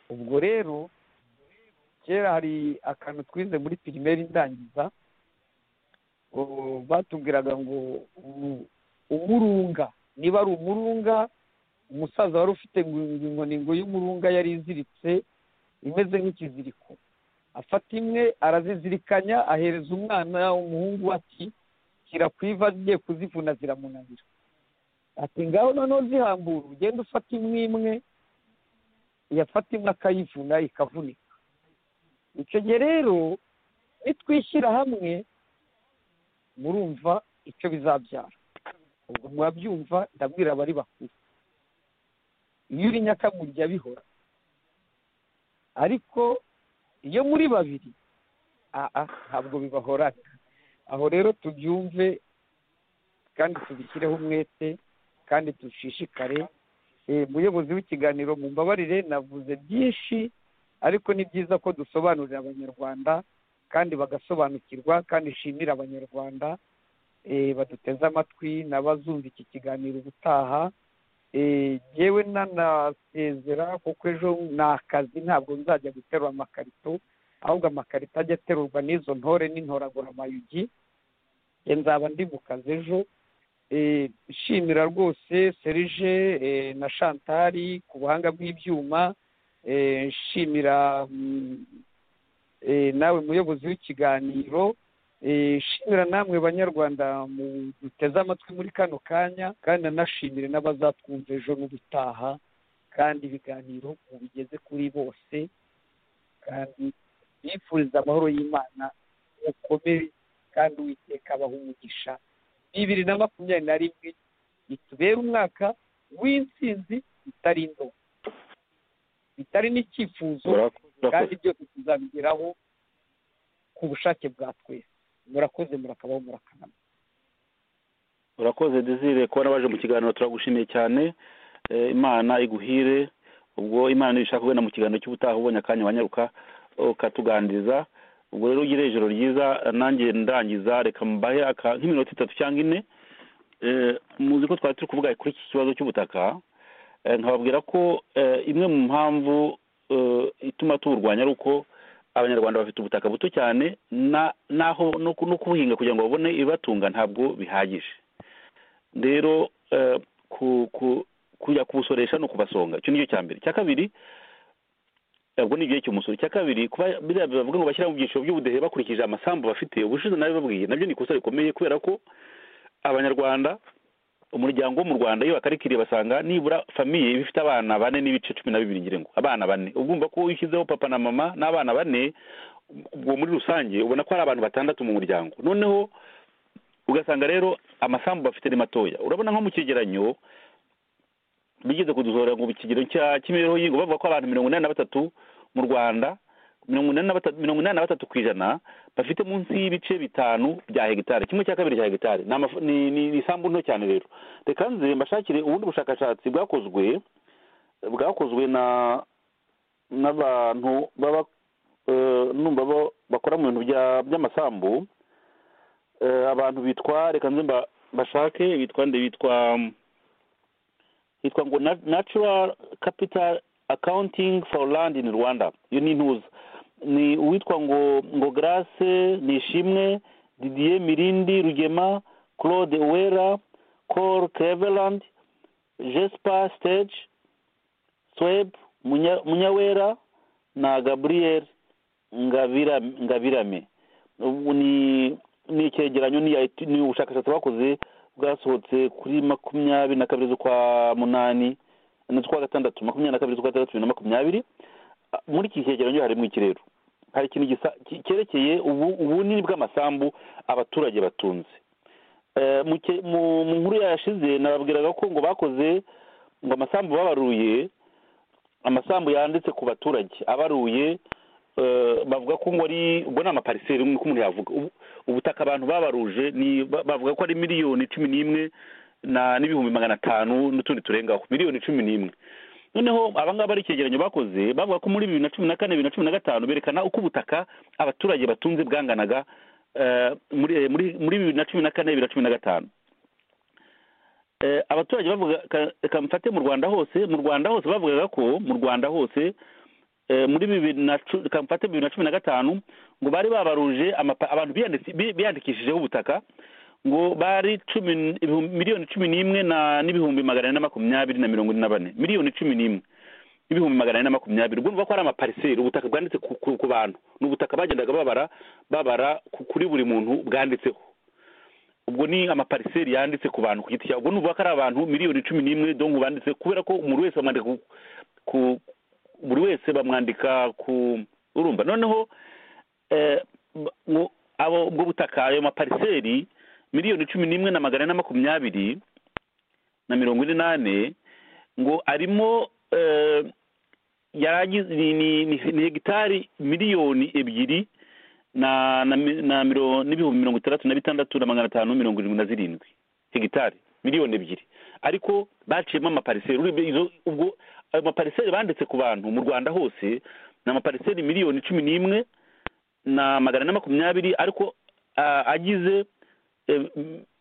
ubwo rero kera hari akantu twize muri pirimeri ndangiza batubwiraga ngo umurunga niba ari umurunga umusaza wari ufite inkoni ngo y'umurunga yari iziritse imeze nk'ikiziriko afata imwe arazizirikanya ahereza umwana umuhungu ati shyira ku iva agiye kuzivuna ziramunanira ati ngaho noneho zihambura ugenda ufata imwe imwe yafata imwe akayivuna ikavunika icyo gihe rero nitwishyira hamwe murumva icyo bizabyara ubwo murabyumva ndabwira abari bakuru iyo uri nyakamurya bihora ariko iyo muri babiri aha ntabwo bibahorana aho rero tubyumve kandi tubishyireho umwete kandi dushishikare umuyobozi w'ikiganiro mu mbabarire navuze byinshi ariko ni byiza ko dusobanurira abanyarwanda kandi bagasobanukirwa kandi nshimira abanyarwanda baduteze amatwi n'abazumva iki kiganiro ubutaha yewe nanasezera kuko ejo ni akazi ntabwo nzajya guterura amakarito ahubwo amakarito ajya aterurwa n'izo ntore n'intoragura amayugi nzaba ndi mu kazi ejo nshimira rwose serije na shantari ku buhanga bw'ibyuma nshimira nawe muyobozi w'ikiganiro nshimira namwe banyarwanda duteze amatwi muri kano kanya kandi nanashimire n'abazatwumva ejo n'ubutaha kandi ibiganiro mubigeze kuri bose kandi bifuriza amahoro y'imana mukomere kandi uwiteka abaho umugisha bibiri na makumyabiri na rimwe bitubere umwaka w'intsinzi bitari indobo bitari n'icyifuzo kandi byose tuzabigeraho ku bushake bwa twese murakoze murakabaho murakanama urakoze dizire kubona baje mu kiganiro turagushimiye cyane imana iguhire ubwo imana ibishaka ubona mu kiganiro cy'ubutaha ubonye akanya wanyaruka ukatuganiriza ubwo rero ugire ijoro ryiza nanjye ndangiza reka mbahe nk'iminota itatu cyangwa ine muzi ko twari turi kuvuga kuri iki kibazo cy'ubutaka nkababwira ko imwe mu mpamvu ituma tuwurwanya ari uko abanyarwanda bafite ubutaka buto cyane naho no kubuhinga kugira ngo babone ibibatunga ntabwo bihagije rero kujya kubusoresha no kubasonga icyo ni cyo cya mbere icya kabiri ubwo ni igihe cy'umusoro icya kabiri kuba biriya bavuga ngo bashyira mu byiciro by'ubudehe bakurikije amasambu bafite ubushize nabibabwiye nabyo ni ikosa rikomeye kubera ko abanyarwanda umuryango wo mu rwanda iyo bakarikiriye basanga nibura famiye iba ifite abana bane n'ibice cumi na bibiri ngira ngo abana bane ugomba ko ushyizeho papa na mama n'abana bane ubwo muri rusange ubona ko hari abantu batandatu mu muryango noneho ugasanga rero amasambu bafite ni matoya urabona nko mu cyegeranyo bigeze kuduzora ngo ikigero cy'imibereho y'ingo bavuga ko abantu mirongo inani na batatu mu rwanda mirongo inani na batatu ku ijana bafite munsi y'ibice bitanu bya hegitari kimwe cya kabiri cya hegitari ni isambu nto cyane rero reka nze mbashakire ubundi bushakashatsi bwakozwe bwakozwe na n'abantu baba numva bakora mu bintu by'amasambu abantu bitwa reka nze bashake bitwa nde bitwa hitwa ngo natural capital accounting for land in rwanda iyo ni intuza ni uwitwa ngo ngo grace nishimwe didier mirindi rugema claude uwera col cleveland jesper stage sweb munyawera na gabriel ngabirame ni icyegeranyo ni ubushakashatsi bakoze bwasohotse kuri makumyabiri na kabiri z'ukwa munani n'ukwa gatandatu makumyabiri na kabiri z'ukwa gatandatu bibiri na makumyabiri muri iki cyegeranyo harimo iki rero hari ikintu cyerekeye ubunini bw'amasambu abaturage batunze mu nkuru yashize nababwiraga ko ngo bakoze ngo amasambu babaruye amasambu yanditse ku baturage abaruye bavuga ko ngo ari ubwo ni amapariseri nk'uko umuntu yavuga ubutaka abantu babaruje bavuga ko ari miliyoni cumi n'imwe n'ibihumbi magana atanu n'utundi turengaho miliyoni cumi n'imwe noneho abangaba ari icyegeranyo bakoze bavuga ko muri bibiri na cumi na kane bibiri na cumi na gatanu berekana uko ubutaka abaturage batunze bwanganaga muri bibiri na cumi na kane bibiri na cumi na gatanu abaturage bavuga reka mfate mu rwanda hose mu rwanda hose bavugaga ko mu rwanda hose muri bibiri na kamfate bibiri na cumi na gatanu ngo bari babaruje abantu biyandikishijeho ubutaka ngo bari miliyoni cumi n'imwe n'ibihumbi magana ane na makumyabiri na mirongo ine na bane miliyoni cumi n'imwe n'ibihumbi magana ane na makumyabiri ubwo ko ari amapariseri ubutaka bwanditse ku bantu ni ubutaka bagendaga babara babara kuri buri muntu bwanditseho ubwo ni amapariseri yanditse ku bantu ku giti cyabo ubwo ni uvuga ko ari abantu miliyoni cumi n'imwe dongo banditse kubera ko umuntu wese bamwandika ku buri wese bamwandika ku urumva noneho ubwo butaka ayo mapariseri miliyoni cumi n'imwe na magana ane makumyabiri na mirongo inani ngo arimo ni hegitari miliyoni ebyiri n'ibihumbi mirongo itandatu na bitandatu na magana atanu mirongo irindwi na zirindwi hegitari miliyoni ebyiri ariko baciyemo amapariseri ubwo ayo mapariseri banditse ku bantu mu rwanda hose ni amapariseri miliyoni cumi n'imwe na magana ane makumyabiri ariko agize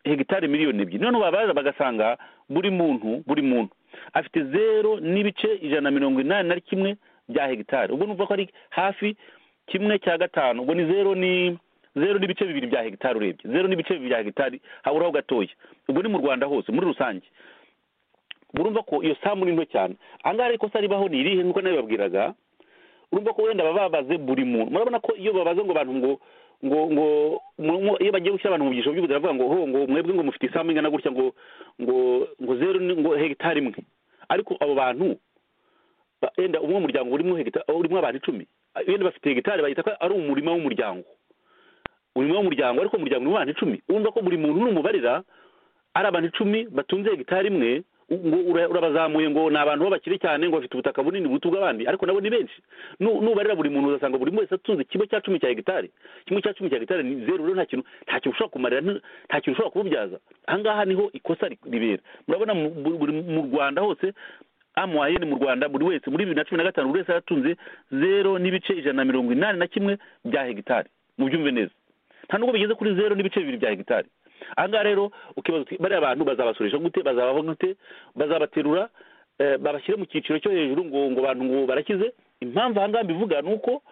hegitari miliyoni ebyiri noneho babaza bagasanga buri muntu buri muntu afite zero n'ibice ijana na mirongo inani na kimwe bya hegitari ubwo numva ko ari hafi kimwe cya gatanu ubwo ni zero ni zero n'ibice bibiri bya hegitari urebye zero n'ibice bibiri bya hegitari haburaho gatoya ubwo ni mu rwanda hose muri rusange urumva ko iyo sambu ni nto cyane ahangaha ariko se ribaho ni irihe nk'uko nawe babwiraga urumva ko wenda baba babaze buri muntu murabona ko iyo babaze ngo abantu ngo ngo ngo iyo bagiye gushyira abantu mu byiciro by'ubuzima bavuga ngo ho ngo mwebwe ngo mufite isambu ingana gutya ngo ngo ngo zeru ngo hegitari imwe ariko abo bantu wenda umwe muryango urimo hegitari urimo abantu icumi wenda bafite hegitari bahita ko ari umurima w'umuryango umurima w'umuryango ariko umuryango urimo abantu icumi urumva ko buri muntu n'umubarira ari abantu icumi batunze hegitari imwe ngo urabazamuye ngo ni abantu b'abakire cyane ngo bafite ubutaka bunini buruta ubw'abandi ariko nabo ni benshi nubarira buri muntu uzasanga buri wese atunze kimwe cya cumi cya hegitari kimwe cya cumi cya hegitari ni zeru rero nta kintu nta kintu ushobora kumarira nta kintu ushobora kububyaza ahangaha niho ikosa ribera murabona mu rwanda hose amuwayeni mu rwanda buri wese muri bibiri na cumi na gatanu buri wese yaratunze zero n'ibice ijana na mirongo inani na kimwe bya hegitari mubyumve neza nta nubwo bigeze kuri zero n'ibice bibiri bya hegitari ahangaha rero ukibaza uti bariya bantu bazabasurisha gute bazabaho gute bazabaterura babashyire mu cyiciro cyo hejuru ngo ngo bantu ngo barakize impamvu ahangaha mbivuga ni uko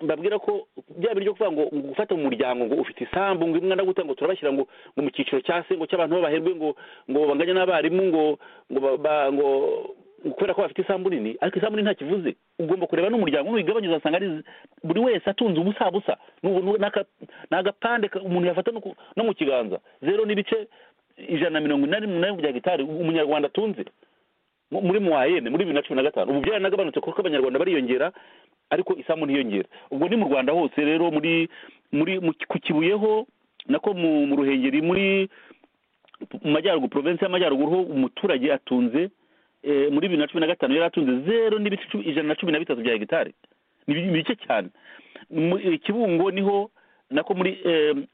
mbabwira ko bya biryo kuvuga ngo gufata mu muryango ngo ufite isambu ngo imwe na gute ngo turabashyira ngo ngo mu cyiciro cya se ngo cy'abantu babaherwe ngo ngo banganya n'abarimu ngo ngo ngo kubera ko bafite isambu nini ariko isambu nini ntakivuze ugomba kureba n'umuryango n'uyigabanya uzasanga ari buri wese atunze ubusa busa ni agapande umuntu yafata no mu kiganza zero n'ibice ijana na mirongo inani n'umunani bya gitari umunyarwanda atunze muri muwayene muri bibiri na cumi na gatanu ubu byaranagabanutse kuko abanyarwanda bariyongera ariko isambu ntiyongera ubwo ni mu rwanda hose rero muri muri ku kibuyeho nako mu ruhengeri muri mu majyaruguru porovensi y'amajyaruguru ho umuturage atunze muri bibiri na cumi na gatanu yari atunze zeru n'ibice ijana na cumi na bitatu bya hegitari ni bike cyane kibungo niho nako muri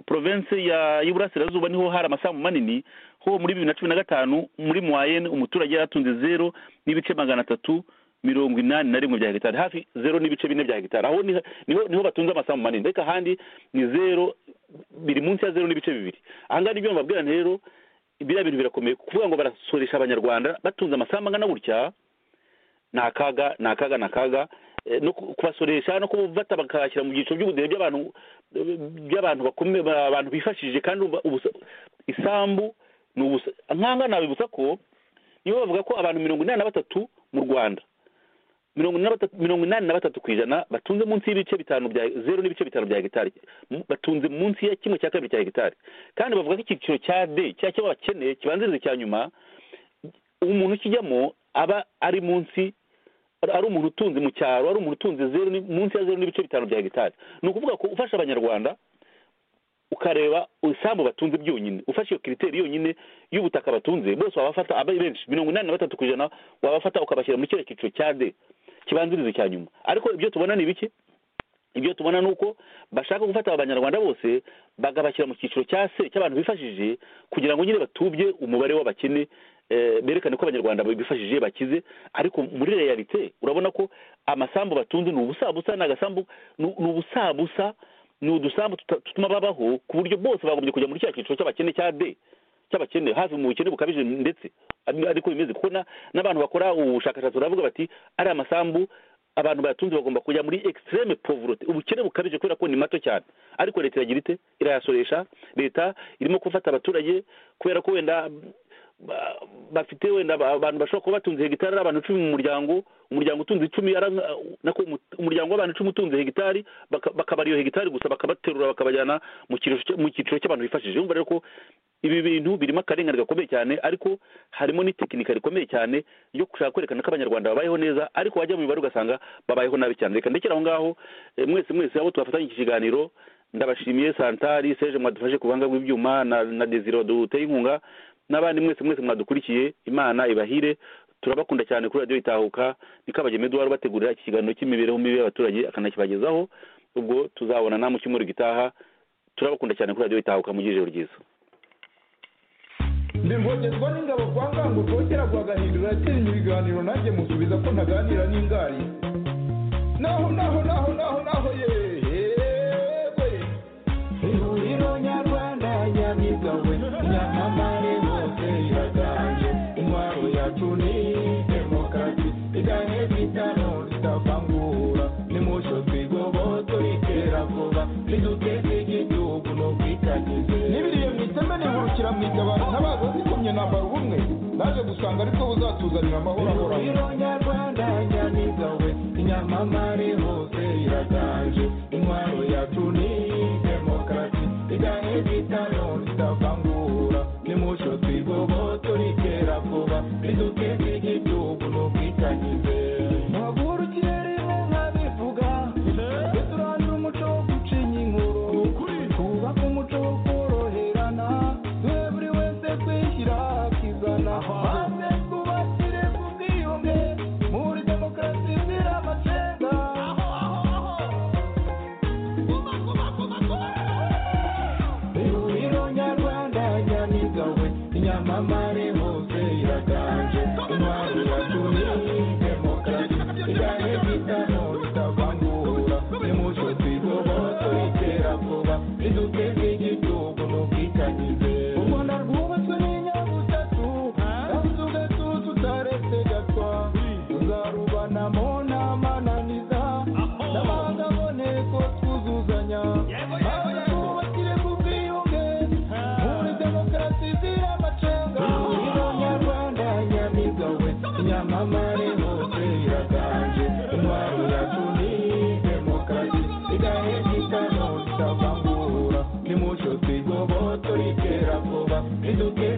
porovensi y'iburasirazuba niho hari amasambu manini ho muri bibiri na cumi na gatanu muri muwayene umuturage yari atunze zeru n'ibice magana atatu mirongo inani na rimwe bya hegitari hafi zeru n'ibice bine bya hegitari aho niho batunze amasambu manini ariko ahandi ni zeru biri munsi ya zeru n'ibice bibiri ahangaha nibyo mbabwira rero biriya bintu birakomeye kuvuga ngo barasoresha abanyarwanda batunze amasambu angana gutya ni akaga ni akaga ni akaga no kubasoresha no kubafata bakashyira mu byiciro by'ubudehe by'abantu by'abantu bakomeye abantu bifashishije kandi isambu ni ubusa nk'aha nabibutsa ko nibo bavuga ko abantu mirongo inani na batatu mu rwanda mirongo inani na batatu ku ijana batunze munsi y'ibice bitanu bya zeru n'ibice bitanu bya hegitari batunze munsi ya kimwe cya kabiri cya hegitari kandi bavuga ko icyiciro cya de cya cyo bakeneye kibanziriza icya nyuma umuntu ukijyamo aba ari munsi ari umuntu utunze mu cyaro ari umuntu utunze zeru munsi ya zeru n'ibice bitanu bya hegitari ni ukuvuga ko ufasha abanyarwanda ukareba isambu batunze byonyine ufashe iyo kiriteri yonyine y'ubutaka batunze bose wabafata abe benshi mirongo inani na batatu ku ijana wabafata ukabashyira muri kiriya cyiciro cya de kibanziriza icya nyuma ariko ibyo tubona ni ibiki ibyo tubona ni uko bashaka gufata abanyarwanda bose bakabashyira mu cyiciro cya se cy'abantu bifashije kugira ngo nyine batubye umubare w'abakene berekane ko abanyarwanda bifashije bakize ariko muri reyalite urabona ko amasambu batunze ni ubusabusa ni agasambu ni ubusabusa ni udusambu tutuma babaho ku buryo bose bagombye kujya muri cya cyiciro cy'abakene cya de cy'abakene hafi mu bukene bukabije ndetse ariko bimeze kuko n'abantu bakora ubushakashatsi baravuga bati ari amasambu abantu bayatunze bagomba kujya muri extreme poverty ubukene bukabije kubera ko ni mato cyane ariko leta iragira ite irayasoresha leta irimo gufata abaturage kubera ko wenda bafite wenda abantu bashobora kuba batunze hegitari ari abantu icumi mu muryango umuryango utunze icumi umuryango w'abantu icumi utunze hegitari bakabara iyo hegitari gusa bakabaterura bakabajyana mu cyiciro cy'abantu bifashije yumva rero ko ibi bintu birimo akarengane gakomeye cyane ariko harimo n'itekinika rikomeye cyane yo gushaka kwerekana ko abanyarwanda babayeho neza ariko wajya mu mibare ugasanga babayeho nabi cyane reka ndekera aho ngaho mwese mwese abo tubafatanya iki kiganiro ndabashimiye santari seje mwadufashe ku buhanga bw'ibyuma na deziro duteye inkunga n'abandi mwese mwese mwadukurikiye imana ibahire turabakunda cyane kuri radiyo itahuka niko abageme duhora bategurira iki kiganiro cy'imibereho mibi y'abaturage akanakibagezaho ubwo tuzabona namwe cyumweru gitaha turabakunda cyane kuri radiyo itahuka mugire ijoro ryiza ndivogezwa n'ingabo kwa ngango twongera guhagahindura yakinnye ibiganiro nanjye musubiza ko ntaganira n'ingari naho naho naho naho naho yewe ihuriro nyarwanda nyamigabwe nyamamare hose iraganje intwaro ya cyacu ni demokarasi iganye bitano ritavangura nimucyo twigobo turikera vuba niduteze igihugu ni ubwitangize nibiriye mu iteme nihurukira mu itabaro ntabaza zikumye nambara ubumwe naje gusanga aribwo buzatuzanira amahoro ahoraho nyarwanda nyaniza we inyamamare hose iraganje intwaro yacu ni demokarasi iganye bitano ritavangura nimucyo twigobo turikera vuba niduteze igihugu ni ubwitangize ntabwo ikirere nka bivuga duturangira umuco wo gucinya inkuru twubake umuco wo koroherana duhe buri wese kwishyira akizana maze twubakire ku bwiyunge muri demokarasi izira amacenga ihuriro nyarwanda nyamigawe inyamamare hose iraganje intwari yacu ni demokarasi iganye bitano ritavangura nimucyo twigobo turikera vuba riduteze igihugu n'ubwitangize u rwanda rwubatswe n'inyabutatu kandi tugatu tutaretse gatwa tuzarubanamo n'amananiza n'amahanga aboneko twuzuzanya maze twubakire ku bwiyunge muri demokarasi izira amacenga uriho nyarwanda nyamigawe nyamamare hose iraganje intwaro yacu ni demokarasi igahe gitano tutavangura nimucyo twigobo turikera vuba ntiduke